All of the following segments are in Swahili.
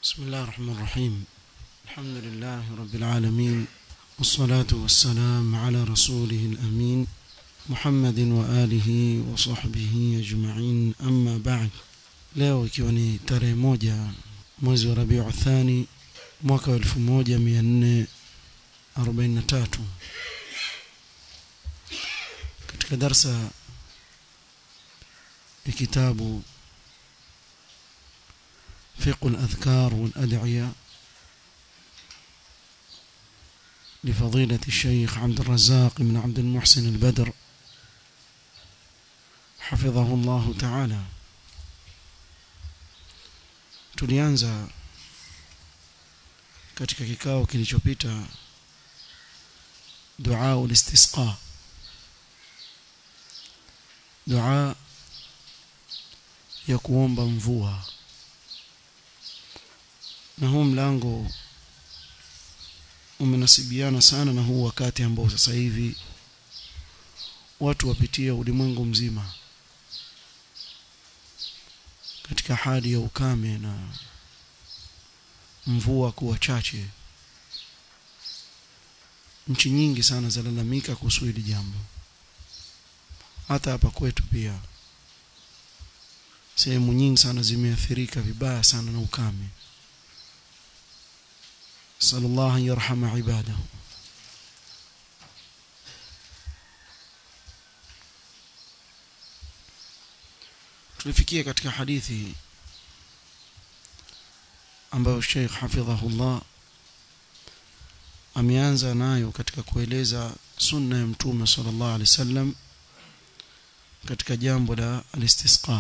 بسم الله الرحمن الرحيم الحمد لله رب العالمين والصلاة والسلام على رسوله الأمين محمد وآله وصحبه أجمعين أما بعد leo ikiwa ni tarehe moja mwezi wa rabiu thani mwaka wa elfu moja mia nne arobaini na tatu katika darsa ya kitabu فقه الأذكار والأدعية لفضيلة الشيخ عبد الرزاق بن عبد المحسن البدر حفظه الله تعالى tulianza katika kikao kilichopita dua ulistisqa dua ya kuomba mvua na huu mlango umenasibiana sana na huu wakati ambao sasa hivi watu wapitia ulimwengu mzima katika hali ya ukame na mvua kuwa chache nchi nyingi sana zalalamika kuhusu hili jambo hata hapa kwetu pia sehemu nyingi sana zimeathirika vibaya sana na ukame صلى الله أن يرحم عباده tulifikia katika hadithi ambayo Sheikh hafidhahullah ameanza nayo katika kueleza sunna ya mtume sallallahu alaihi wasallam katika jambo la al-istisqa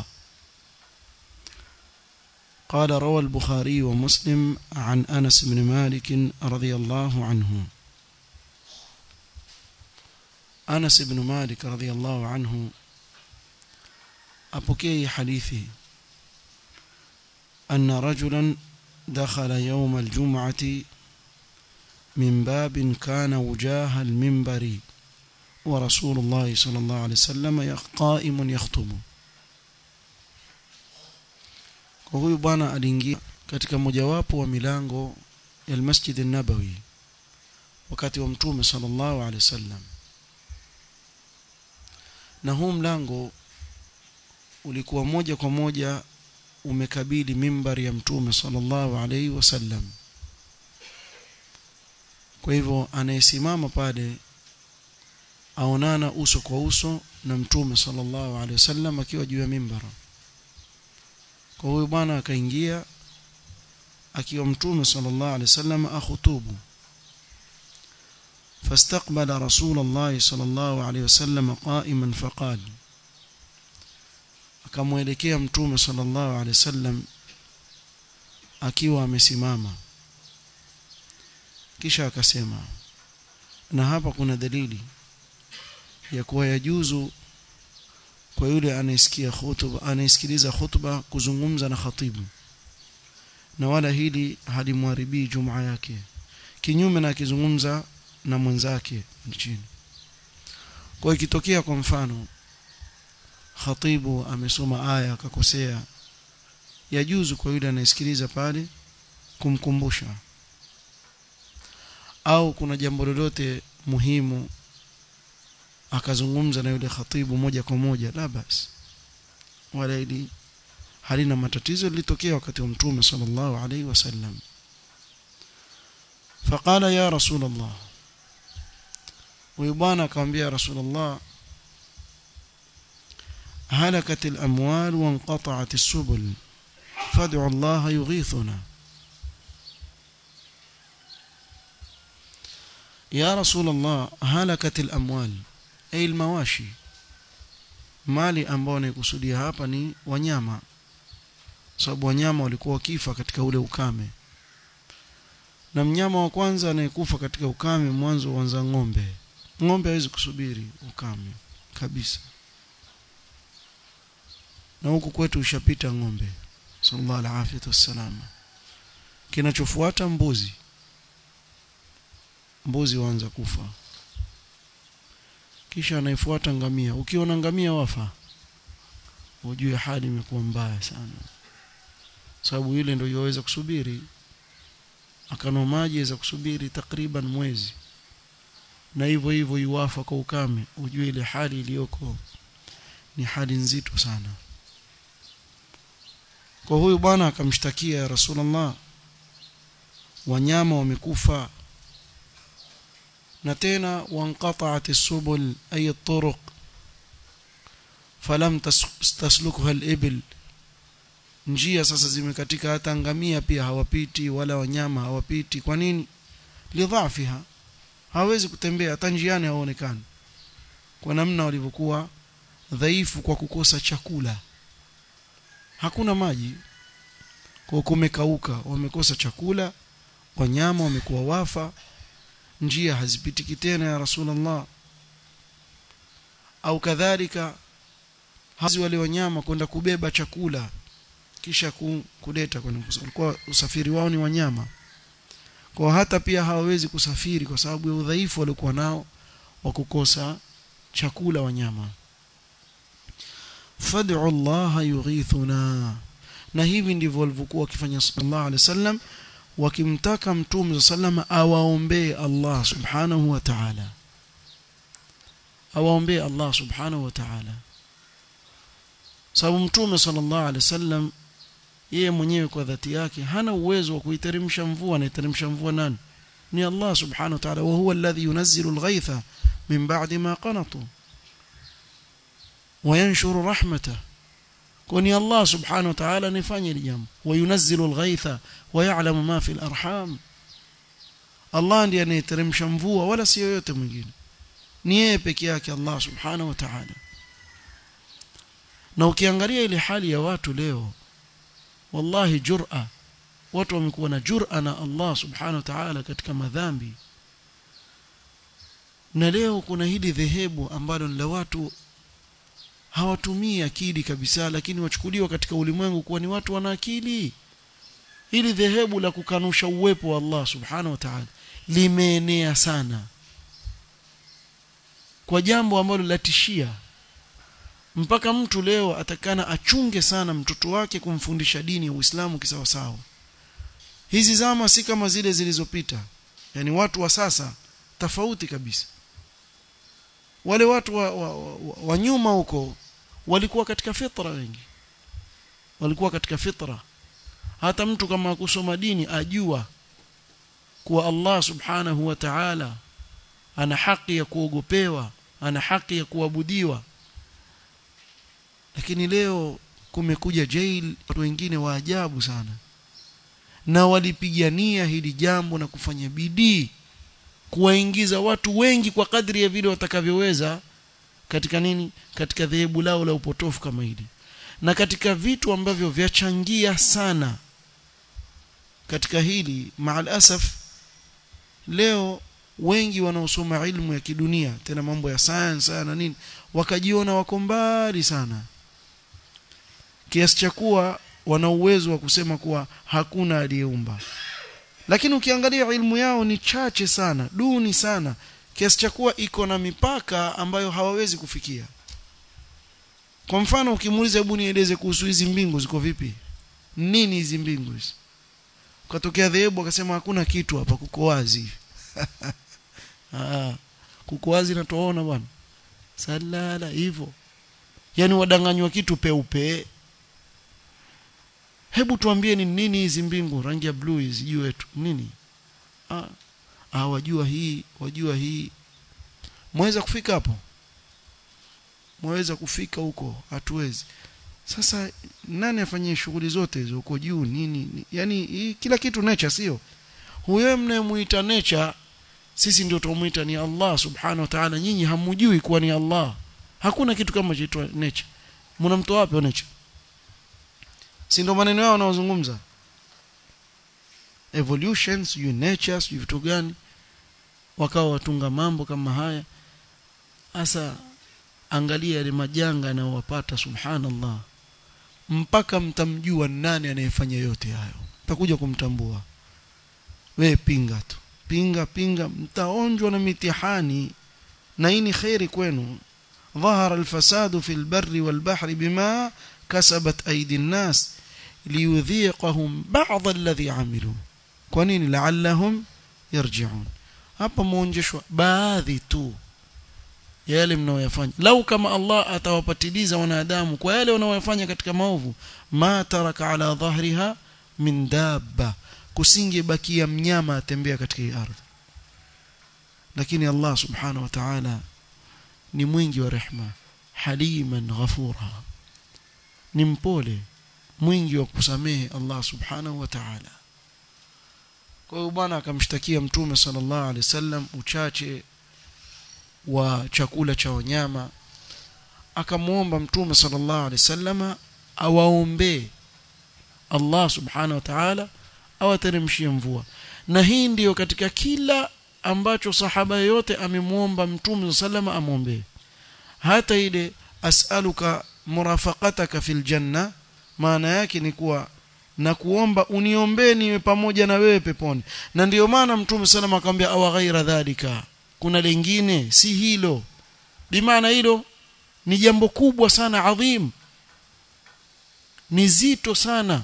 قال روى البخاري ومسلم عن أنس بن مالك رضي الله عنه أنس بن مالك رضي الله عنه أبكي حديثي أن رجلا دخل يوم الجمعة من باب كان وجاه المنبر ورسول الله صلى الله عليه وسلم قائم يخطب kwa huyu bwana aliingia katika mojawapo wa milango ya Masjid an-Nabawi wakati wa Mtume sallallahu alaihi wasallam na huu mlango ulikuwa moja kwa moja umekabili mimbari ya Mtume sallallahu alaihi wasallam kwa hivyo anayesimama pale aonana uso kwa uso na Mtume sallallahu alaihi wasallam akiwa juu ya mimbara kwa huyu bwana akaingia akiwa mtume sallallahu alaihi wasallam akhutubu فاستقبل رسول الله صلى الله عليه وسلم قائما فقال akamwelekea mtume sallallahu alaihi wasallam akiwa amesimama kisha akasema na hapa kuna dalili ya kuwa yajuzu kwa yule anayesikia hutuba anayesikiliza hutuba kuzungumza na khatibu na wala hili halimharibii jumaa yake kinyume na akizungumza na mwenzake chini kwa ikitokea kwa mfano khatibu amesoma aya akakosea yajuzu kwa yule anayesikiliza pale kumkumbusha au kuna jambo lolote muhimu akazungumza na yule khatibu moja kwa moja la basi wala ili halina matatizo lilitokea wakati wa mtume sallallahu alaihi wasallam faqala ya rasul allah huyu bwana akamwambia rasul allah هلكت الأموال وانقطعت السبل فادعوا الله يغيثنا يا رسول الله هلكت الأموال ay almawashi mali ambao naikusudia hapa ni wanyama sababu wanyama walikuwa wakifa katika ule ukame na mnyama wa kwanza anayekufa katika ukame mwanzo huanza ng'ombe ng'ombe hawezi kusubiri ukame kabisa na huku kwetu ushapita ng'ombe sallallahu alaihi wasallam kinachofuata mbuzi mbuzi waanza kufa kisha anaifuata ngamia ukiona ngamia wafa ujue hali imekuwa mbaya sana sababu yule ndio yaweza kusubiri akanwa maji aweza kusubiri takriban mwezi na hivyo hivyo yuwafa kwa ukame ujue ile hali iliyoko ni hali nzito sana kwa huyu bwana akamshtakia ya rasulullah wanyama wamekufa na tena wanqata'at as-subul ay at-turuq falam taslukha al-ibil njia sasa zimekatika hata ngamia pia hawapiti wala wanyama hawapiti kwa nini lidhafiha hawezi kutembea hata njiani haonekani kwa namna walivyokuwa dhaifu kwa kukosa chakula hakuna maji kwa kumekauka wamekosa chakula wanyama wamekuwa wafa njia hazipitiki tena ya rasulullah au kadhalika hazi wale wanyama kwenda kubeba chakula kisha kuleta kwa usafiri wao ni wanyama kwa hata pia hawawezi kusafiri kwa sababu ya udhaifu waliokuwa nao wa kukosa chakula wanyama fad'u Allah yughithuna na hivi ndivyo walivyokuwa wakifanya sallallahu alaihi wasallam wakimtaka mtume sallama awaombee Allah subhanahu wa ta'ala awaombee Allah subhanahu wa ta'ala sababu mtume sallallahu alaihi wasallam yeye mwenyewe kwa dhati yake hana uwezo wa kuiteremsha mvua anaiteremsha mvua nani ni Allah subhanahu wa ta'ala wa huwa alladhi yunazzilu al-ghaytha min ba'di ma qanatu wa yanshuru rahmatahu kwani Allah subhanahu wa ta'ala nifanye hili jambo wayunazzilu al-ghaytha wa ya'lamu ma fi al-arham Allah ndiye anayeteremsha mvua wala si yoyote mwingine ni yeye peke yake Allah subhanahu wa ta'ala na ukiangalia ile hali ya watu leo wallahi jur'a watu wamekuwa na jur'a na Allah subhanahu wa ta'ala katika madhambi na leo kuna hili dhehebu ambalo ni la watu hawatumii akili kabisa lakini wachukuliwa katika ulimwengu kuwa ni watu wana akili hili dhehebu la kukanusha uwepo wa Allah subhanahu wa ta'ala limeenea sana kwa jambo ambalo latishia mpaka mtu leo atakana achunge sana mtoto wake kumfundisha dini ya Uislamu kisawasawa hizi zama si kama zile zilizopita yani watu wa sasa tofauti kabisa wale watu wa, wa, wa, wa nyuma huko walikuwa katika fitra wengi walikuwa katika fitra hata mtu kama akusoma dini ajua kuwa Allah subhanahu wa ta'ala ana haki ya kuogopewa ana haki ya kuabudiwa lakini leo kumekuja jail watu wengine wa ajabu sana na walipigania hili jambo na kufanya bidii kuwaingiza watu wengi kwa kadri ya vile watakavyoweza katika nini katika dhehebu lao la upotofu kama hili na katika vitu ambavyo vyachangia sana katika hili maal asaf leo wengi wanaosoma ilmu ya kidunia tena mambo ya science na nini wakajiona wako mbali sana kiasi cha kuwa wana uwezo wa kusema kuwa hakuna aliyeumba lakini ukiangalia ilmu yao ni chache sana duni sana kiasi cha kuwa iko na mipaka ambayo hawawezi kufikia kwa mfano ukimuuliza hebu nieleze kuhusu hizi mbingu ziko vipi nini hizi mbingu hizi ukatokea dhehebu akasema hakuna kitu hapa kuko wazi ah kuko wazi na tuona bwana salala hivyo yani wadanganywa kitu peupe hebu tuambie ni nini hizi mbingu rangi ya blue hizi juu wetu nini ah, ah wajua hii wajua hii mweza kufika hapo mweza kufika huko hatuwezi sasa nani afanyie shughuli zote hizo huko juu nini yani hii, kila kitu nature sio huyo mnayemuita nature sisi ndio tumuita ni Allah subhanahu wa ta'ala nyinyi hamujui kuwa ni Allah hakuna kitu kama chaitwa nature mnamtoa wapi nature si ndio maneno yao wanaozungumza evolution sijui nature sijui vitu gani wakawa watunga mambo kama haya hasa angalia yale majanga yanayowapata subhanallah mpaka mtamjua nani anayefanya yote hayo mtakuja kumtambua we pinga tu pinga pinga mtaonjwa na mitihani na hii ni khairi kwenu ظهر الفساد في البر والبحر بما كسبت أيدي الناس liyudhiqahum ba'd alladhi amilu kwa nini la'allahum yarji'un hapa muonjeshwa baadhi tu ya yale mnaoyafanya lau kama Allah atawapatiliza wanadamu kwa yale wanaoyafanya katika maovu ma taraka ala dhahriha min dabba kusingebakia mnyama atembea katika hii ardhi lakini Allah subhanahu wa ta'ala ni mwingi wa rehma haliman ghafura ni mpole mwingi wa kusamehe Allah subhanahu wa ta'ala kwa hiyo bwana akamshtakia mtume sallallahu alaihi wasallam uchache wa chakula cha wanyama akamwomba mtume sallallahu alaihi wasallam awaombee Allah subhanahu wa ta'ala awateremshie mvua na hii ndiyo katika kila ambacho sahaba yote amemwomba mtume sallallahu amwombee hata ile as'aluka murafaqataka fil janna maana yake ni kuwa na kuomba uniombee niwe pamoja na wewe peponi na ndiyo maana mtume sallallahu akamwambia awa ghaira dhalika kuna lingine si hilo bimaana hilo ni jambo kubwa sana adhim ni zito sana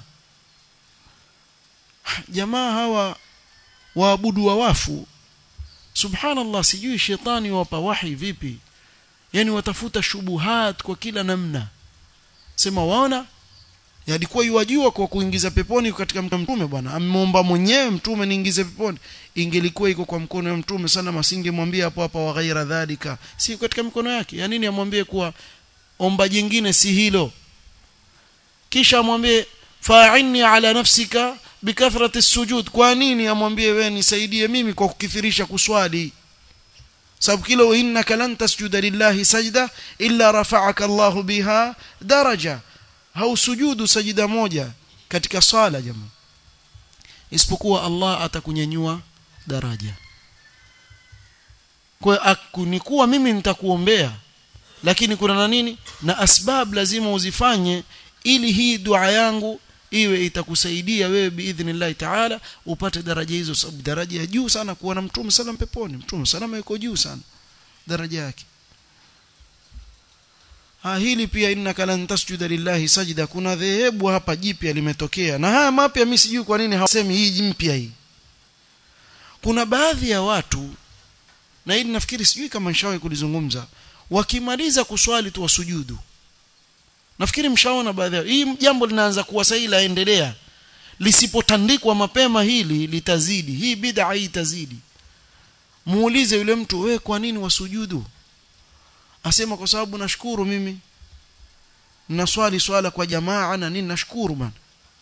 jamaa hawa waabudu wa wafu subhanallah sijui shetani wapa wahi vipi yani watafuta shubuhat kwa kila namna sema waona yalikuwa yuwajua kwa kuingiza peponi katika mtume bwana ameomba mwenyewe mtume niingize peponi ingelikuwa iko kwa mkono wa mtume sana masingemwambia hapo hapa wa ghaira dhalika si katika mikono yake ya nini amwambie kuwa omba jingine si hilo kisha amwambie fa'inni ala nafsika bikathrati sujud kwa nini amwambie wewe nisaidie mimi kwa kukithirisha kuswali sababu kila innaka lan tasjuda lillahi sajda illa rafa'aka Allah biha daraja hausujudu sajida moja katika swala jamaa isipokuwa Allah atakunyanyua daraja kwa kunikuwa mimi nitakuombea lakini kuna na nini na asbab lazima uzifanye ili hii dua yangu iwe itakusaidia wewe biidhnillah taala upate daraja hizo sababu daraja ya juu sana kuwa na mtume sallam peponi mtume sallam yuko juu sana daraja yake ha hili pia innaka lan tasjuda lillahi sajda kuna dhehebu hapa jipya limetokea na haya mapya mimi sijui kwa nini hawasemi hii mpya hii kuna baadhi ya watu na hili nafikiri sijui kama nishawahi kulizungumza wakimaliza kuswali tu wasujudu nafikiri mshaona baadhi yao hii jambo linaanza kuwa sahihi laendelea lisipotandikwa mapema hili litazidi hii bid'a hii itazidi muulize yule mtu we kwa nini wasujudu asema kwa sababu nashukuru mimi naswali swala kwa jamaa na nini nashukuru bana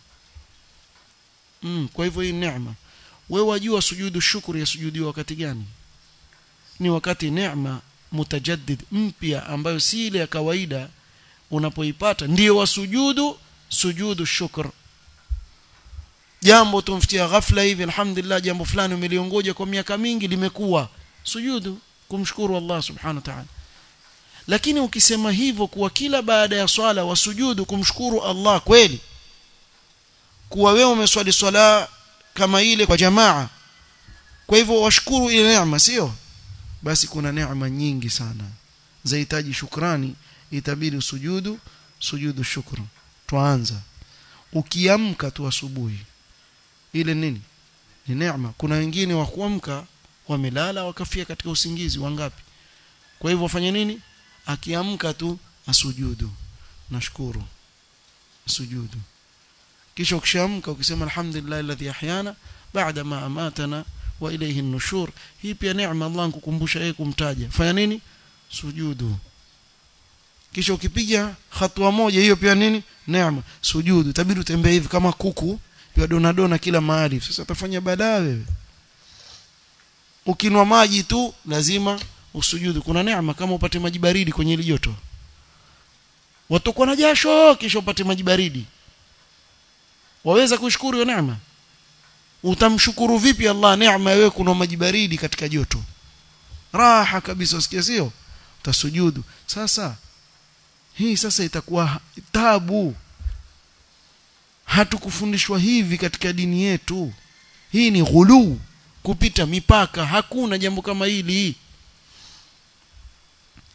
mm, kwa hivyo hii neema wewe wajua sujudu shukuri ya sujudiwa wakati gani ni wakati neema mutajaddid mpya ambayo si ile ya kawaida unapoipata ndio wasujudu sujudu shukr jambo tumfikia ghafla hivi alhamdulillah jambo fulani umeliongoja kwa miaka mingi limekuwa sujudu kumshukuru Allah subhanahu wa ta'ala lakini ukisema hivyo kuwa kila baada ya swala wasujudu kumshukuru Allah kweli kuwa wewe umeswali swala kama ile kwa jamaa kwa hivyo washukuru ile neema sio basi kuna neema nyingi sana zahitaji shukrani itabidi usujudu sujudu shukru tuanza ukiamka tu asubuhi ile nini ni neema kuna wengine wa kuamka wamelala wakafia katika usingizi wangapi kwa hivyo wafanye nini akiamka tu asujudu nashukuru sujudu kisha ukishaamka ukisema alhamdulillah alladhi ahyana baada ma amatana wa ilayhi an-nushur hii pia neema Allah kukumbusha yeye kumtaja fanya nini sujudu kisha ukipiga hatua moja hiyo pia nini neema sujudu tabidi utembee hivi kama kuku pia dona dona kila mahali sasa utafanya badaa wewe ukinwa maji tu lazima usujudu kuna neema kama upate maji baridi kwenye ile joto watokwa na jasho kisha upate maji baridi waweza kushukuru hiyo neema utamshukuru vipi Allah neema wewe kuna maji baridi katika joto raha kabisa usikie sio utasujudu sasa hii sasa itakuwa tabu hatukufundishwa hivi katika dini yetu hii ni ghulu kupita mipaka hakuna jambo kama hili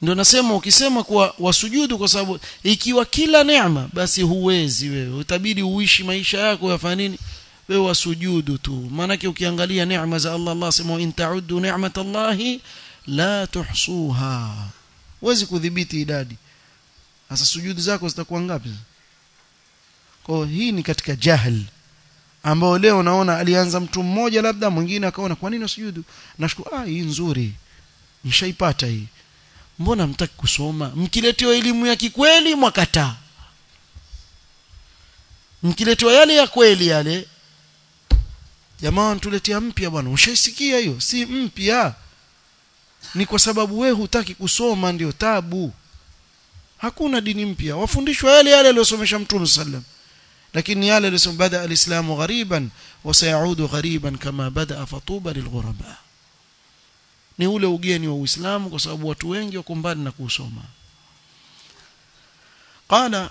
ndio nasema ukisema kuwa wasujudu kwa sababu ikiwa kila neema basi huwezi wewe utabidi uishi maisha yako yafanya nini wewe wasujudu tu maanake ukiangalia neema za Allah Allah sema in ta'uddu ni'matallahi la tuhsuha huwezi kudhibiti idadi sasa sujudi zako zitakuwa ngapi kwa hii ni katika jahl ambao leo naona alianza mtu mmoja labda mwingine akaona kwa nini usujudu nashukuru ah hii nzuri nishaipata hii mbona mtaki kusoma mkiletewa elimu ya kikweli mwakataa mkiletewa yale ya kweli yale jamaa tuletea mpya bwana ushaisikia hiyo si mpya ni kwa sababu we hutaki kusoma ndio tabu hakuna dini mpya wafundishwa yale yale aliyosomesha mtume sallam lakini yale aliyosoma bada alislamu ghariban wa sayaudu ghariban kama bada fatuba lilghuraba ni ule ugeni wa Uislamu kwa sababu watu wengi wako mbali na kusoma qala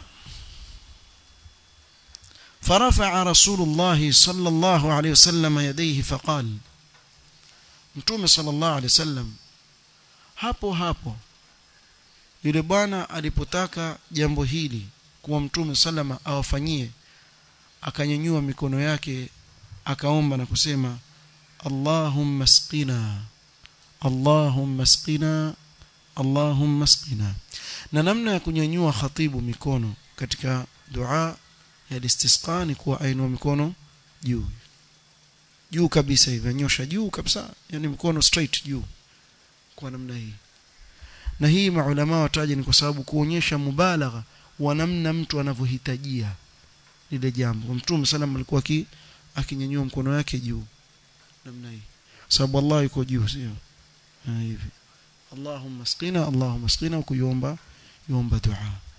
فرفع رسول الله صلى الله عليه وسلم يديه فقال متوم صلى الله عليه وسلم hapo hapo yule bwana alipotaka jambo hili kuwa mtume salama awafanyie akanyanyua mikono yake akaomba na kusema Allahumma sqina Allahumma sqina Allahumma sqina na namna ya kunyanyua khatibu mikono katika dua ya istisqa ni kuwa ainua mikono juu juu kabisa hivi anyosha juu kabisa yani mkono straight juu kwa namna hii na hii maulama wataja ni kwa sababu kuonyesha mubalagha wa namna mtu anavyohitajia lile jambo mtume sallam alikuwa akinyanyua mkono wake juu namna hii sababu Allah yuko juu sio hivi Allahumma sqina Allahumma sqina kuiomba yomba dua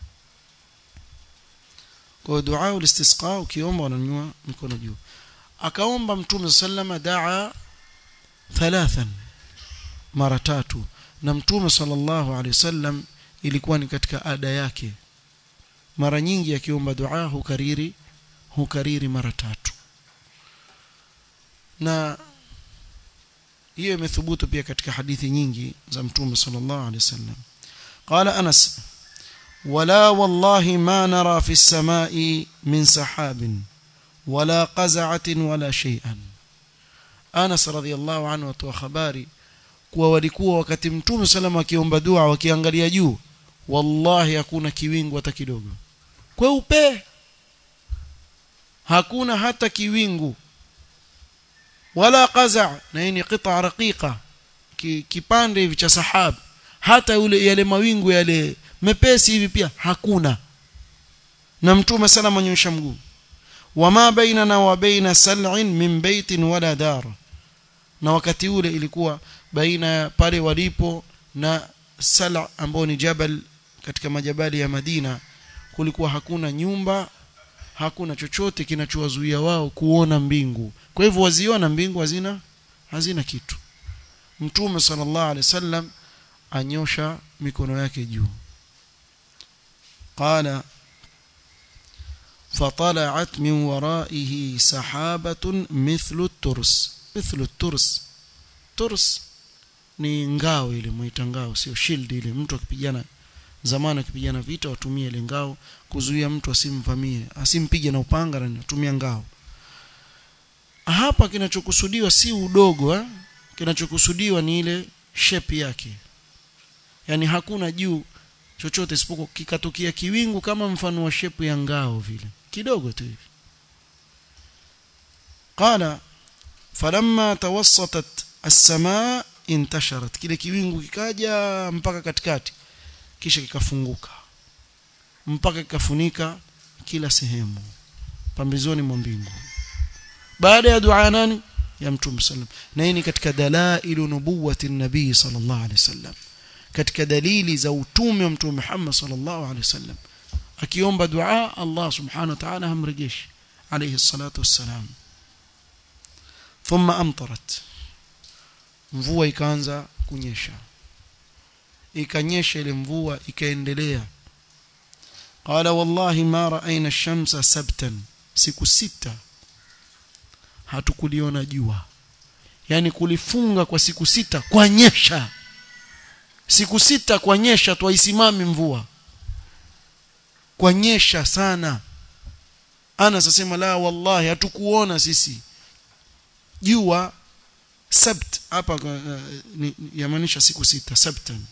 kwa dua ulistisqa ukiomba unanyua mkono juu akaomba mtume sallama daa thalathan mara tatu na mtume sallallahu alaihi wasallam ilikuwa ni katika ada yake mara nyingi akiomba dua hukariri hukariri mara tatu na hiyo imethubutu pia katika hadithi nyingi za mtume sallallahu alaihi wasallam قال أنس ولا والله ما نرى في السماء من سحاب ولا قزعة ولا شيئا أنس رضي الله عنه وتو خباري kuwa walikuwa wakati mtume salama akiomba dua wakiangalia juu wallahi hakuna kiwingu hata kidogo kweupe hakuna hata kiwingu wala qaza na hii ni qita raqiqa kipande hivi cha sahab hata yule yale mawingu yale mepesi hivi pia hakuna na mtume salama anyosha mguu wama bainana wa baina sal'in min baitin wala dar na wakati ule ilikuwa baina ya pale walipo na sala ambao ni jabal katika majabali ya Madina kulikuwa hakuna nyumba hakuna chochote kinachowazuia wao kuona mbingu kwa hivyo waziona mbingu hazina hazina kitu mtume sallallahu alaihi wasallam anyosha mikono yake juu qala فطلعت من ورائه سحابة مثل الترس مثل الترس ترس ni ngao ile muita ngao sio shield ile mtu akipigana zamani akipigana vita watumie ile ngao kuzuia mtu asimvamie asimpige na upanga na tumia ngao hapa kinachokusudiwa si udogo eh? kinachokusudiwa ni ile shape yake yani hakuna juu chochote isipokuwa kikatokea kiwingu kama mfano wa shape ya ngao vile kidogo tu hivi qala falamma tawassatat as-samaa intasharat kile kiwingu kikaja mpaka katikati kisha kikafunguka mpaka kikafunika kila sehemu pambizoni mwa mbingu baada ya dua nani ya mtume sallam na hii ni katika dalailu nubuwati nabii sallallahu alaihi wasallam katika dalili za utume wa mtume Muhammad sallallahu alaihi wasallam akiomba dua Allah subhanahu wa ta'ala hamrejeshi alayhi salatu wassalam thumma amtarat mvua ikaanza kunyesha ikanyesha ile mvua ikaendelea qala wallahi ma ra'ayna ash-shamsa sabtan siku sita hatukuliona jua yani kulifunga kwa siku sita kwa nyesha siku sita kwa nyesha tu haisimami mvua kwa nyesha sana ana sasema la wallahi hatukuona sisi jua sabt hapa uh, yamaanisha siku sita sabtan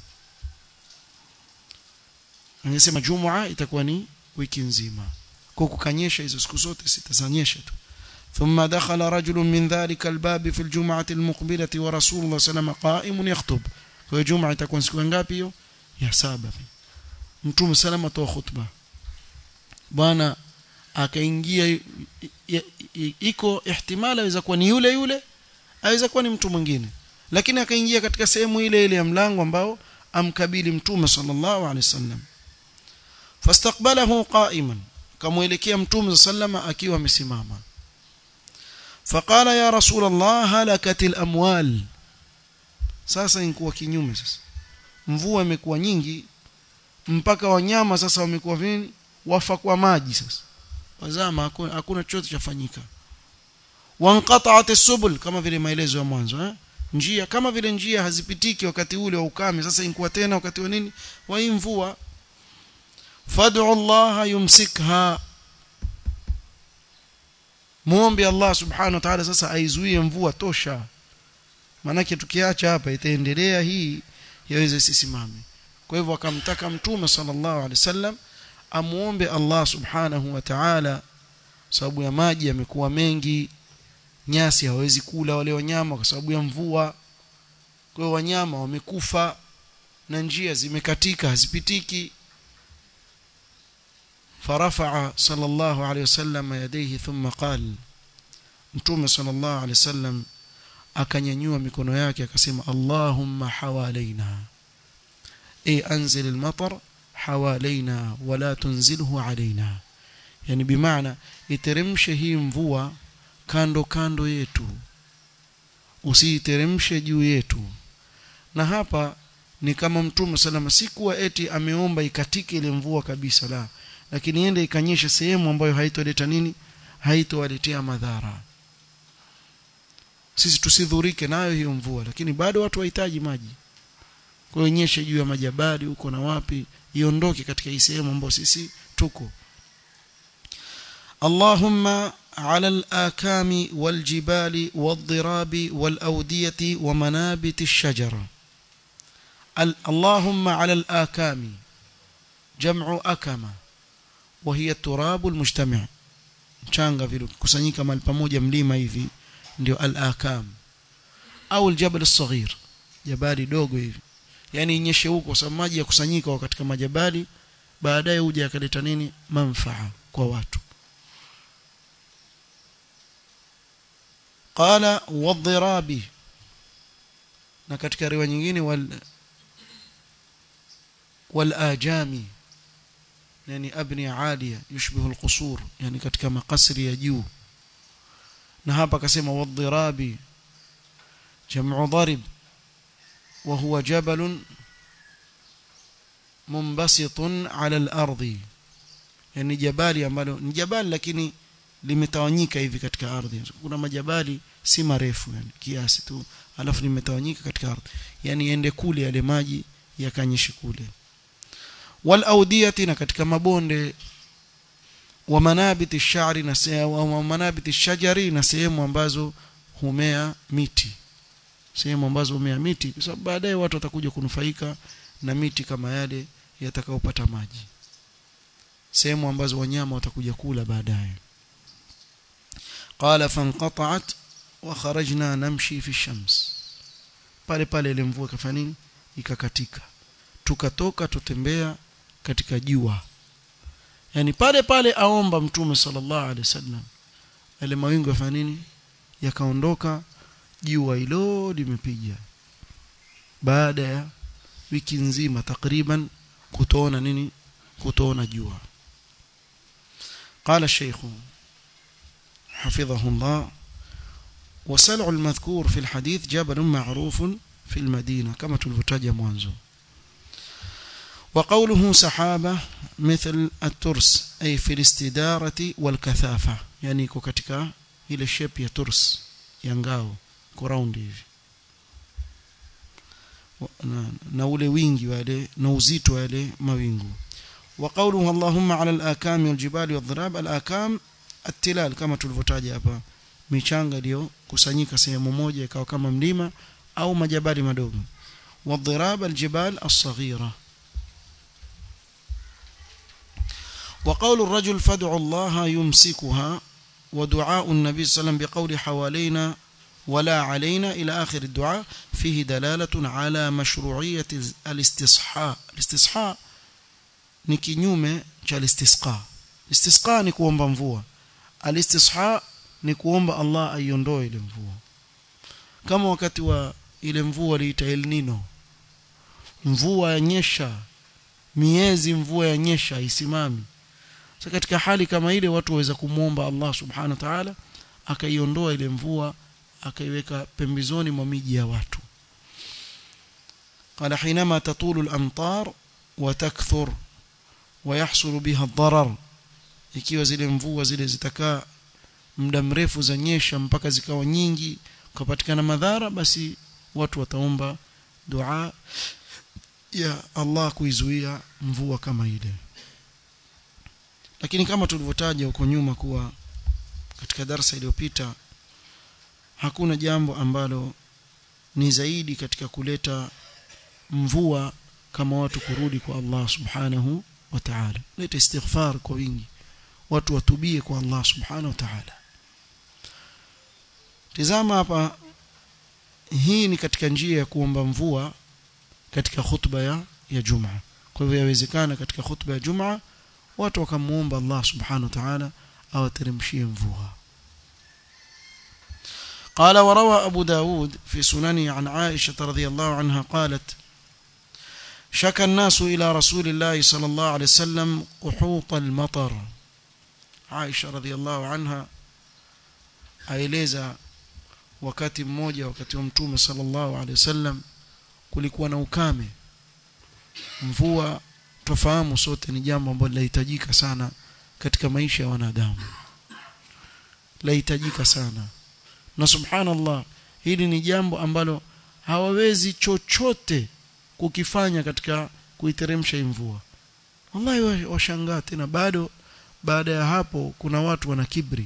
angesema jumua itakuwa ni wiki nzima kwa kukanyesha hizo siku zote sita zanyesha tu ثم دخل رجل من ذلك الباب في الجمعة المقبلة ورسول الله صلى الله عليه وسلم قائم يخطب kwa juma itakuwa siku ngapi hiyo ya saba mtume salama toa khutba bwana akaingia iko ihtimala aweza kuwa ni yule yule aweza kuwa ni mtu mwingine lakini akaingia katika sehemu ile ile ya mlango ambao amkabili mtume sallallahu alaihi wasallam fastaqbalahu qa'iman kamuelekea mtume sallama akiwa amesimama فقال يا رسول الله هلكت الاموال sasa inkuwa kinyume sasa mvua imekuwa nyingi mpaka wanyama sasa wamekuwa vini wafa kwa maji sasa wazama hakuna, hakuna chochote chafanyika wanqata'at as-subul kama vile maelezo ya mwanzo eh njia kama vile njia hazipitiki wakati ule wa ukame sasa inkuwa tena wakati wa nini wa mvua fad'u Allah yumsikha muombe Allah subhanahu wa ta'ala sasa aizuie mvua tosha manake tukiacha hapa itaendelea hii yaweze sisimame kwa hivyo akamtaka mtume sallallahu alaihi wasallam amuombe Allah subhanahu wa ta'ala sababu ya maji yamekuwa mengi nyasi hawezi kula wale wanyama kwa sababu ya mvua kwa hiyo wanyama wamekufa na njia zimekatika hazipitiki فرفع صلى الله عليه وسلم يديه ثم قال متوم صلى الله عليه وسلم akanyanyua mikono yake akasema Allahumma hawalaina e anzil almatar hawalaina wala tunzilhu alaina yani bimaana iteremshe hii mvua kando kando yetu usiiteremshe juu yetu na hapa ni kama mtume salama si kuwa eti ameomba ikatike ile mvua kabisa la lakini ende ikanyesha sehemu ambayo haitoleta nini haitowaletea madhara sisi tusidhurike nayo hiyo mvua lakini bado watu wahitaji maji kwa hiyo nyeshe juu ya majabali huko na wapi iondoke katika hii sehemu ambayo sisi tuko Allahumma على الآكام والجبال والضراب والأودية ومنابت الشجرة اللهم على الآكام جمع أكمة وهي التراب المجتمع mchanga vile kusanyika mahali pamoja mlima hivi ndio al-akam au al-jabal as-saghir jabali dogo hivi yani inyeshe huko sababu maji ya kusanyika katika majabali baadaye huja akaleta nini manfaa kwa watu qala wadhirabi na katika riwaya nyingine wal wal ajami yani abni alia yushbihu alqusur yani katika makasri ya juu na hapa akasema wadhirabi jam'u dharib wa huwa jabal munbasitun ala al-ardi yani jabali ambalo ni jabali lakini limetawanyika hivi katika ardhi kuna majabali si marefu yani kiasi tu alafu limetawanyika katika ardhi yani ende kule yale maji yakanyeshe kule wal audiyati na katika mabonde wa manabiti shari na wa manabiti shajari na sehemu ambazo humea miti sehemu ambazo humea miti kwa sababu baadaye watu watakuja kunufaika na miti kama yale yatakayopata maji sehemu ambazo wanyama watakuja kula baadaye qala fanqata'at wa kharajna namshi fi shams pale pale ile mvua kafanya nini ikakatika tukatoka tutembea katika jua yani pale pale aomba mtume sallallahu alaihi wasallam yale mawingu yafanya nini yakaondoka jua hilo limepiga baada ya wiki nzima takriban kutoona nini kutoona jua قال الشيخ حفظه الله وسلع المذكور في الحديث جبل معروف في المدينة كما تلفتاج مwanzo وقوله سحابة مثل الترس أي في الاستدارة والكثافة يعني iko katika ile shape ya turs ya ngao ko round hivi na, na ule wingi wale na uzito wale mawingu wa qawluhu allahumma ala al-akam wal-jibali wad-dhirab al-akam at-tilal kama tulivyotaja hapa michanga iliyo kusanyika sehemu moja ikawa kama mlima au majabali madogo wad-dhirab al-jibal as-saghira وقول الرجل فادعوا الله يمسكها ودعاء النبي صلى الله عليه وسلم بقول حوالينا ولا علينا إلى آخر الدعاء فيه دلالة على مشروعية الاستصحاء الاستصحاء ni kinyume cha istisqa istisqa ni kuomba mvua alistisha ni kuomba Allah aiondoe ile mvua kama wakati wa ile mvua liita El Nino mvua yanyesha miezi mvua yanyesha isimami sasa katika hali kama ile watu waweza kumwomba Allah subhanahu wa ta'ala akaiondoa ile mvua akaiweka pembezoni mwa miji ya watu قال حينما تطول الأمطار وتكثر ويحصل بها الضرر ikiwa zile mvua zile zitakaa muda mrefu zanyesha mpaka zikawa nyingi kupatikana madhara basi watu wataomba dua ya Allah kuizuia mvua kama ile lakini kama tulivyotaja huko nyuma kuwa katika darasa iliyopita hakuna jambo ambalo ni zaidi katika kuleta mvua kama watu kurudi kwa Allah subhanahu wa ta'ala leta istighfar kwa wingi watu watubie kwa Allah subhanahu wa ta'ala tizama hapa hii ni katika njia ya kuomba mvua katika khutba ya ya Jumaa kwa hivyo yawezekana katika khutba ya Jumaa watu wakamuomba Allah subhanahu wa ta'ala awateremshie mvua قال وروى أبو داود في سننه عن عائشة رضي الله عنها قالت شكى الناس إلى رسول الله صلى الله عليه وسلم قحوط المطر عائشة رضي الله عنها aeleza wakati mmoja wakati wa mtume sallallahu alaihi wasallam kulikuwa na ukame mvua tofahamu sote ni jambo ambalo linahitajika sana katika maisha ya wanadamu lahitajika sana na subhanallah hili ni jambo ambalo hawawezi chochote kukifanya katika kuiteremsha mvua wallahi washangaa tena bado baada ya hapo kuna watu wana kibri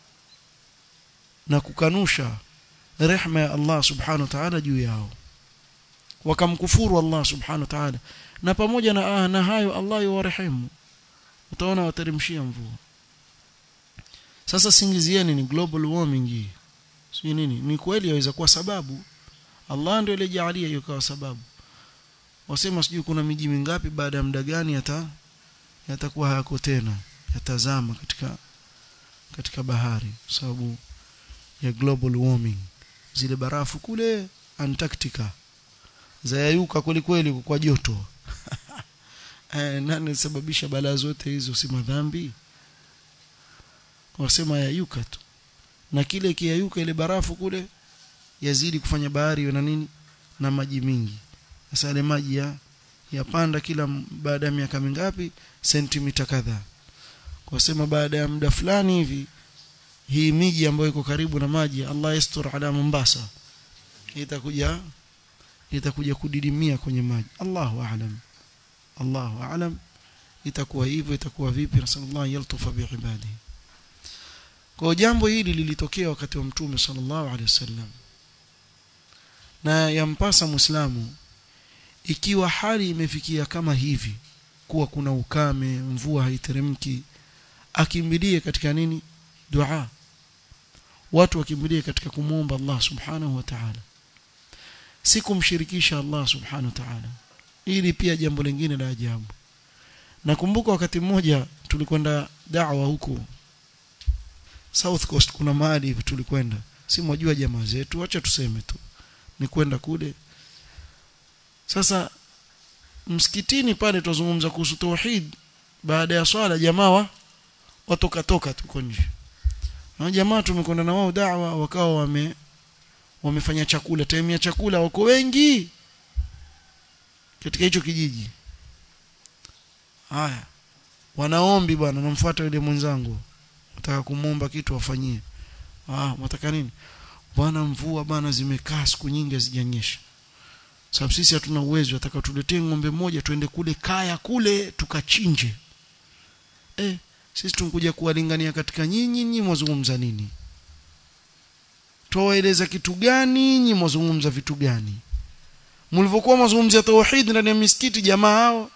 na kukanusha rehma ya Allah subhanahu wa ta'ala juu yao wakamkufuru Allah subhanahu wa ta'ala na pamoja na ah, na hayo Allah yuwarehemu utaona wateremshia mvua sasa singizieni ni global warming hii si nini ni kweli yaweza kuwa sababu Allah ndio aliyejalia hiyo kawa sababu wasema sijui kuna miji mingapi baada ya muda gani yata yatakuwa hayako tena yatazama katika katika bahari sababu ya global warming zile barafu kule Antarctica zayayuka kweli kweli kwa joto eh, nani sababisha balaa zote hizo si madhambi wasema yayuka tu na kile kiyayuka ile barafu kule yazidi kufanya bahari iwe na nini na maji mingi sasa ile maji ya yapanda kila baada ya miaka mingapi sentimita kadhaa kwa sema baada ya muda fulani hivi hii miji ambayo iko karibu na maji Allah yastur ala Mombasa itakuja itakuja kudidimia kwenye maji Allahu a'lam Allahu a'lam itakuwa hivyo itakuwa vipi nasallallahu yaltufa biibadihi kwa jambo hili lilitokea wakati wa mtume sallallahu alaihi wasallam na yampasa muislamu ikiwa hali imefikia kama hivi kuwa kuna ukame mvua haiteremki akimbilie katika nini dua watu wakimbilie katika kumwomba Allah subhanahu wa ta'ala si kumshirikisha Allah subhanahu wa ta'ala ili pia jambo lingine la ajabu nakumbuka wakati mmoja tulikwenda da'wa huko South Coast kuna mahali hivi tulikwenda si mwajua jamaa zetu acha tuseme tu ni kwenda kule sasa msikitini pale tuzungumza kuhusu tauhid baada ya swala jamaa wa watoka toka tuko nje na jamaa tumekwenda na wao da'wa wakawa wame wamefanya chakula time ya chakula wako wengi katika hicho kijiji haya wanaombi bwana namfuata yule mwenzangu nataka kumwomba kitu afanyie ah mtaka nini bwana mvua bwana zimekaa siku nyingi hazijanyesha sababu sisi hatuna uwezo ataka tuletee ng'ombe mmoja tuende kule kaya kule tukachinje eh sisi tunkuja kuwalingania katika nyinyi nyinyi mwazungumza nini tuwaeleza kitu gani nyinyi mwazungumza vitu gani mlivyokuwa mazungumzo ya tauhid ndani ya misikiti jamaa hao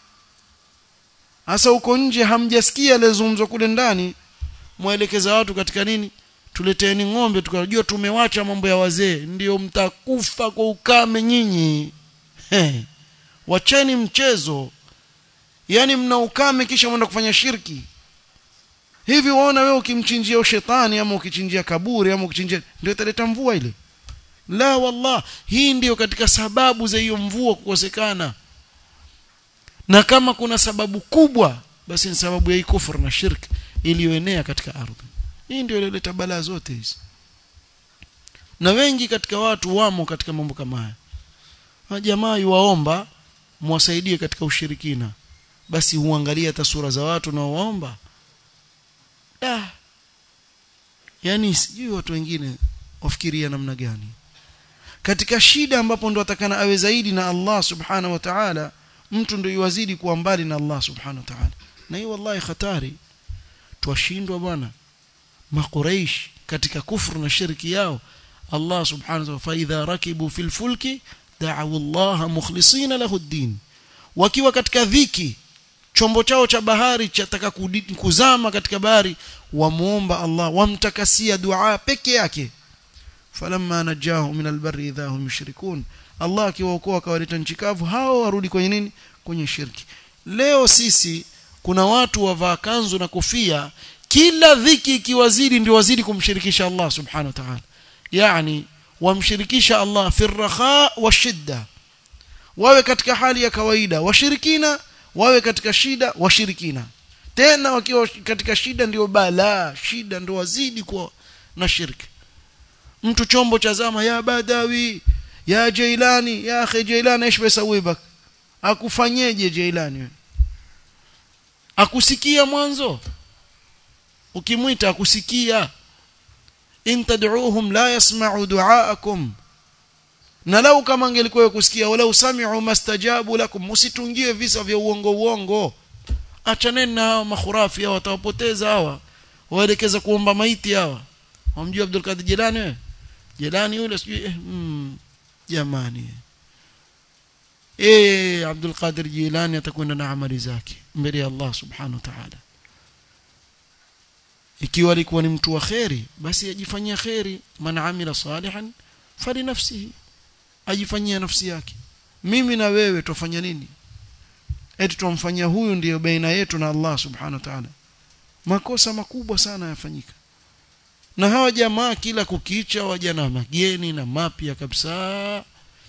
hasa huko nje hamjasikia alizungumzwa kule ndani mwelekeza watu katika nini tuleteeni ng'ombe tukajua tumewacha mambo ya wazee ndio mtakufa kwa ukame nyinyi wacheni mchezo yani mna ukame kisha mwenda kufanya shirki hivi waona wewe ukimchinjia shetani ama ukichinjia kaburi ama ukichinjia ndio italeta mvua ile la wallah hii ndiyo katika sababu za hiyo mvua kukosekana na kama kuna sababu kubwa basi ni sababu ya hii kufur na shirk iliyoenea katika ardhi hii ndio ilileta balaa zote hizi na wengi katika watu wamo katika mambo kama haya jamaa yuwaomba mwasaidie katika ushirikina basi huangalia hata sura za watu na waomba da yani sijui watu wengine wafikiria namna gani katika shida ambapo ndo atakana awe zaidi na Allah subhanahu wa ta'ala mtu ndio yuwazidi kuwa mbali na Allah subhanahu wa ta'ala na hii wallahi hatari twashindwa bwana makuraish katika kufru na shirki yao Allah subhanahu wa ta'ala fa idha rakibu fil fulki da'u Allah mukhlisina lahu ad-din wakiwa katika dhiki chombo chao cha bahari chataka kuzama katika bahari wamuomba Allah wamtakasia dua peke yake falamma najahu min albarri idha hum yushrikun Allah akiwaokoa akawaleta nchi kavu hao warudi kwenye nini kwenye shirki leo sisi kuna watu wavaa kanzu na kofia kila dhiki ikiwazidi ndio wazidi kumshirikisha Allah subhanahu wa ta'ala yani wamshirikisha Allah fi raha wa shidda wawe katika hali ya kawaida washirikina wawe katika shida washirikina tena wakiwa katika shida ndio balaa shida ndio wazidi kwa na shirki mtu chombo cha zama ya badawi ya jailani ya akhi jailani ايش besawibak akufanyeje jailani akusikia mwanzo ukimwita akusikia in tad'uuhum la yasma'u du'aakum na lau kama angelikuwa kusikia wala usami'u mastajabu lakum msitungie visa vya uongo uongo achaneni na hawa makhurafi hawa watawapoteza hawa waelekeza kuomba maiti hawa wamjua Abdul Qadir Jilani wewe Jilani yule sijui eh, mm, jamani eh Abdul Qadir Jilani atakwenda na amali zake mbele ya Allah subhanahu wa ta'ala ikiwa alikuwa ni mtu wa kheri basi ajifanyia kheri man amila salihan fali nafsihi ajifanyia nafsi yake mimi na wewe tufanya nini eti tumfanyia huyu ndiyo baina yetu na Allah subhanahu wa ta'ala makosa makubwa sana yafanyika na hawa jamaa kila kukicha waja na mageni na mapya kabisa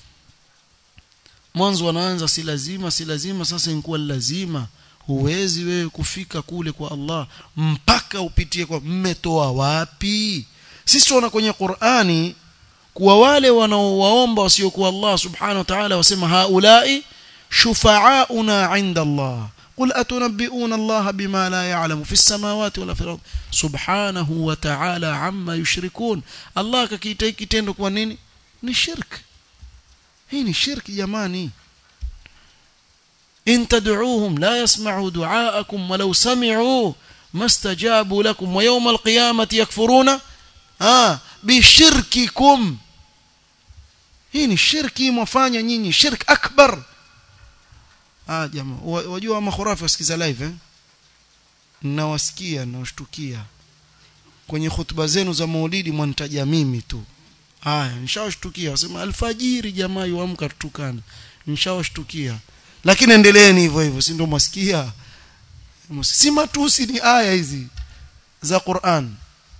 mwanzo wanaanza si lazima si lazima sasa inakuwa lazima huwezi wewe kufika kule kwa Allah mpaka upitie kwa mmetoa wapi sisi tunaona kwenye Qur'ani kuwa wale wanaowaomba wasiokuwa Allah subhanahu wa ta'ala wasema haulai shufa'auna 'inda Allah قل أتنبئون الله بما لا يعلم في السماوات ولا في الأرض سبحانه وتعالى عما يشركون الله ككيتي kitendo kwa nini ni shirk hii ni shirki jamani in tad'uuhum la yasma'u du'aakum walau sami'u mastajabu lakum wa yawm al-qiyamati yakfuruna ah bishirkikum hii ni shirki mwafanya nyinyi shirk akbar ah jamaa wajua makhurafi wasikiza live eh nawasikia nawashtukia kwenye hutuba zenu za maulidi mwanitaja mimi tu haya nishawashtukia wasema alfajiri jamaa yuamka tutukana nishawashtukia lakini endeleeni hivyo hivyo si ndio mwasikia si matusi ni aya hizi za Qur'an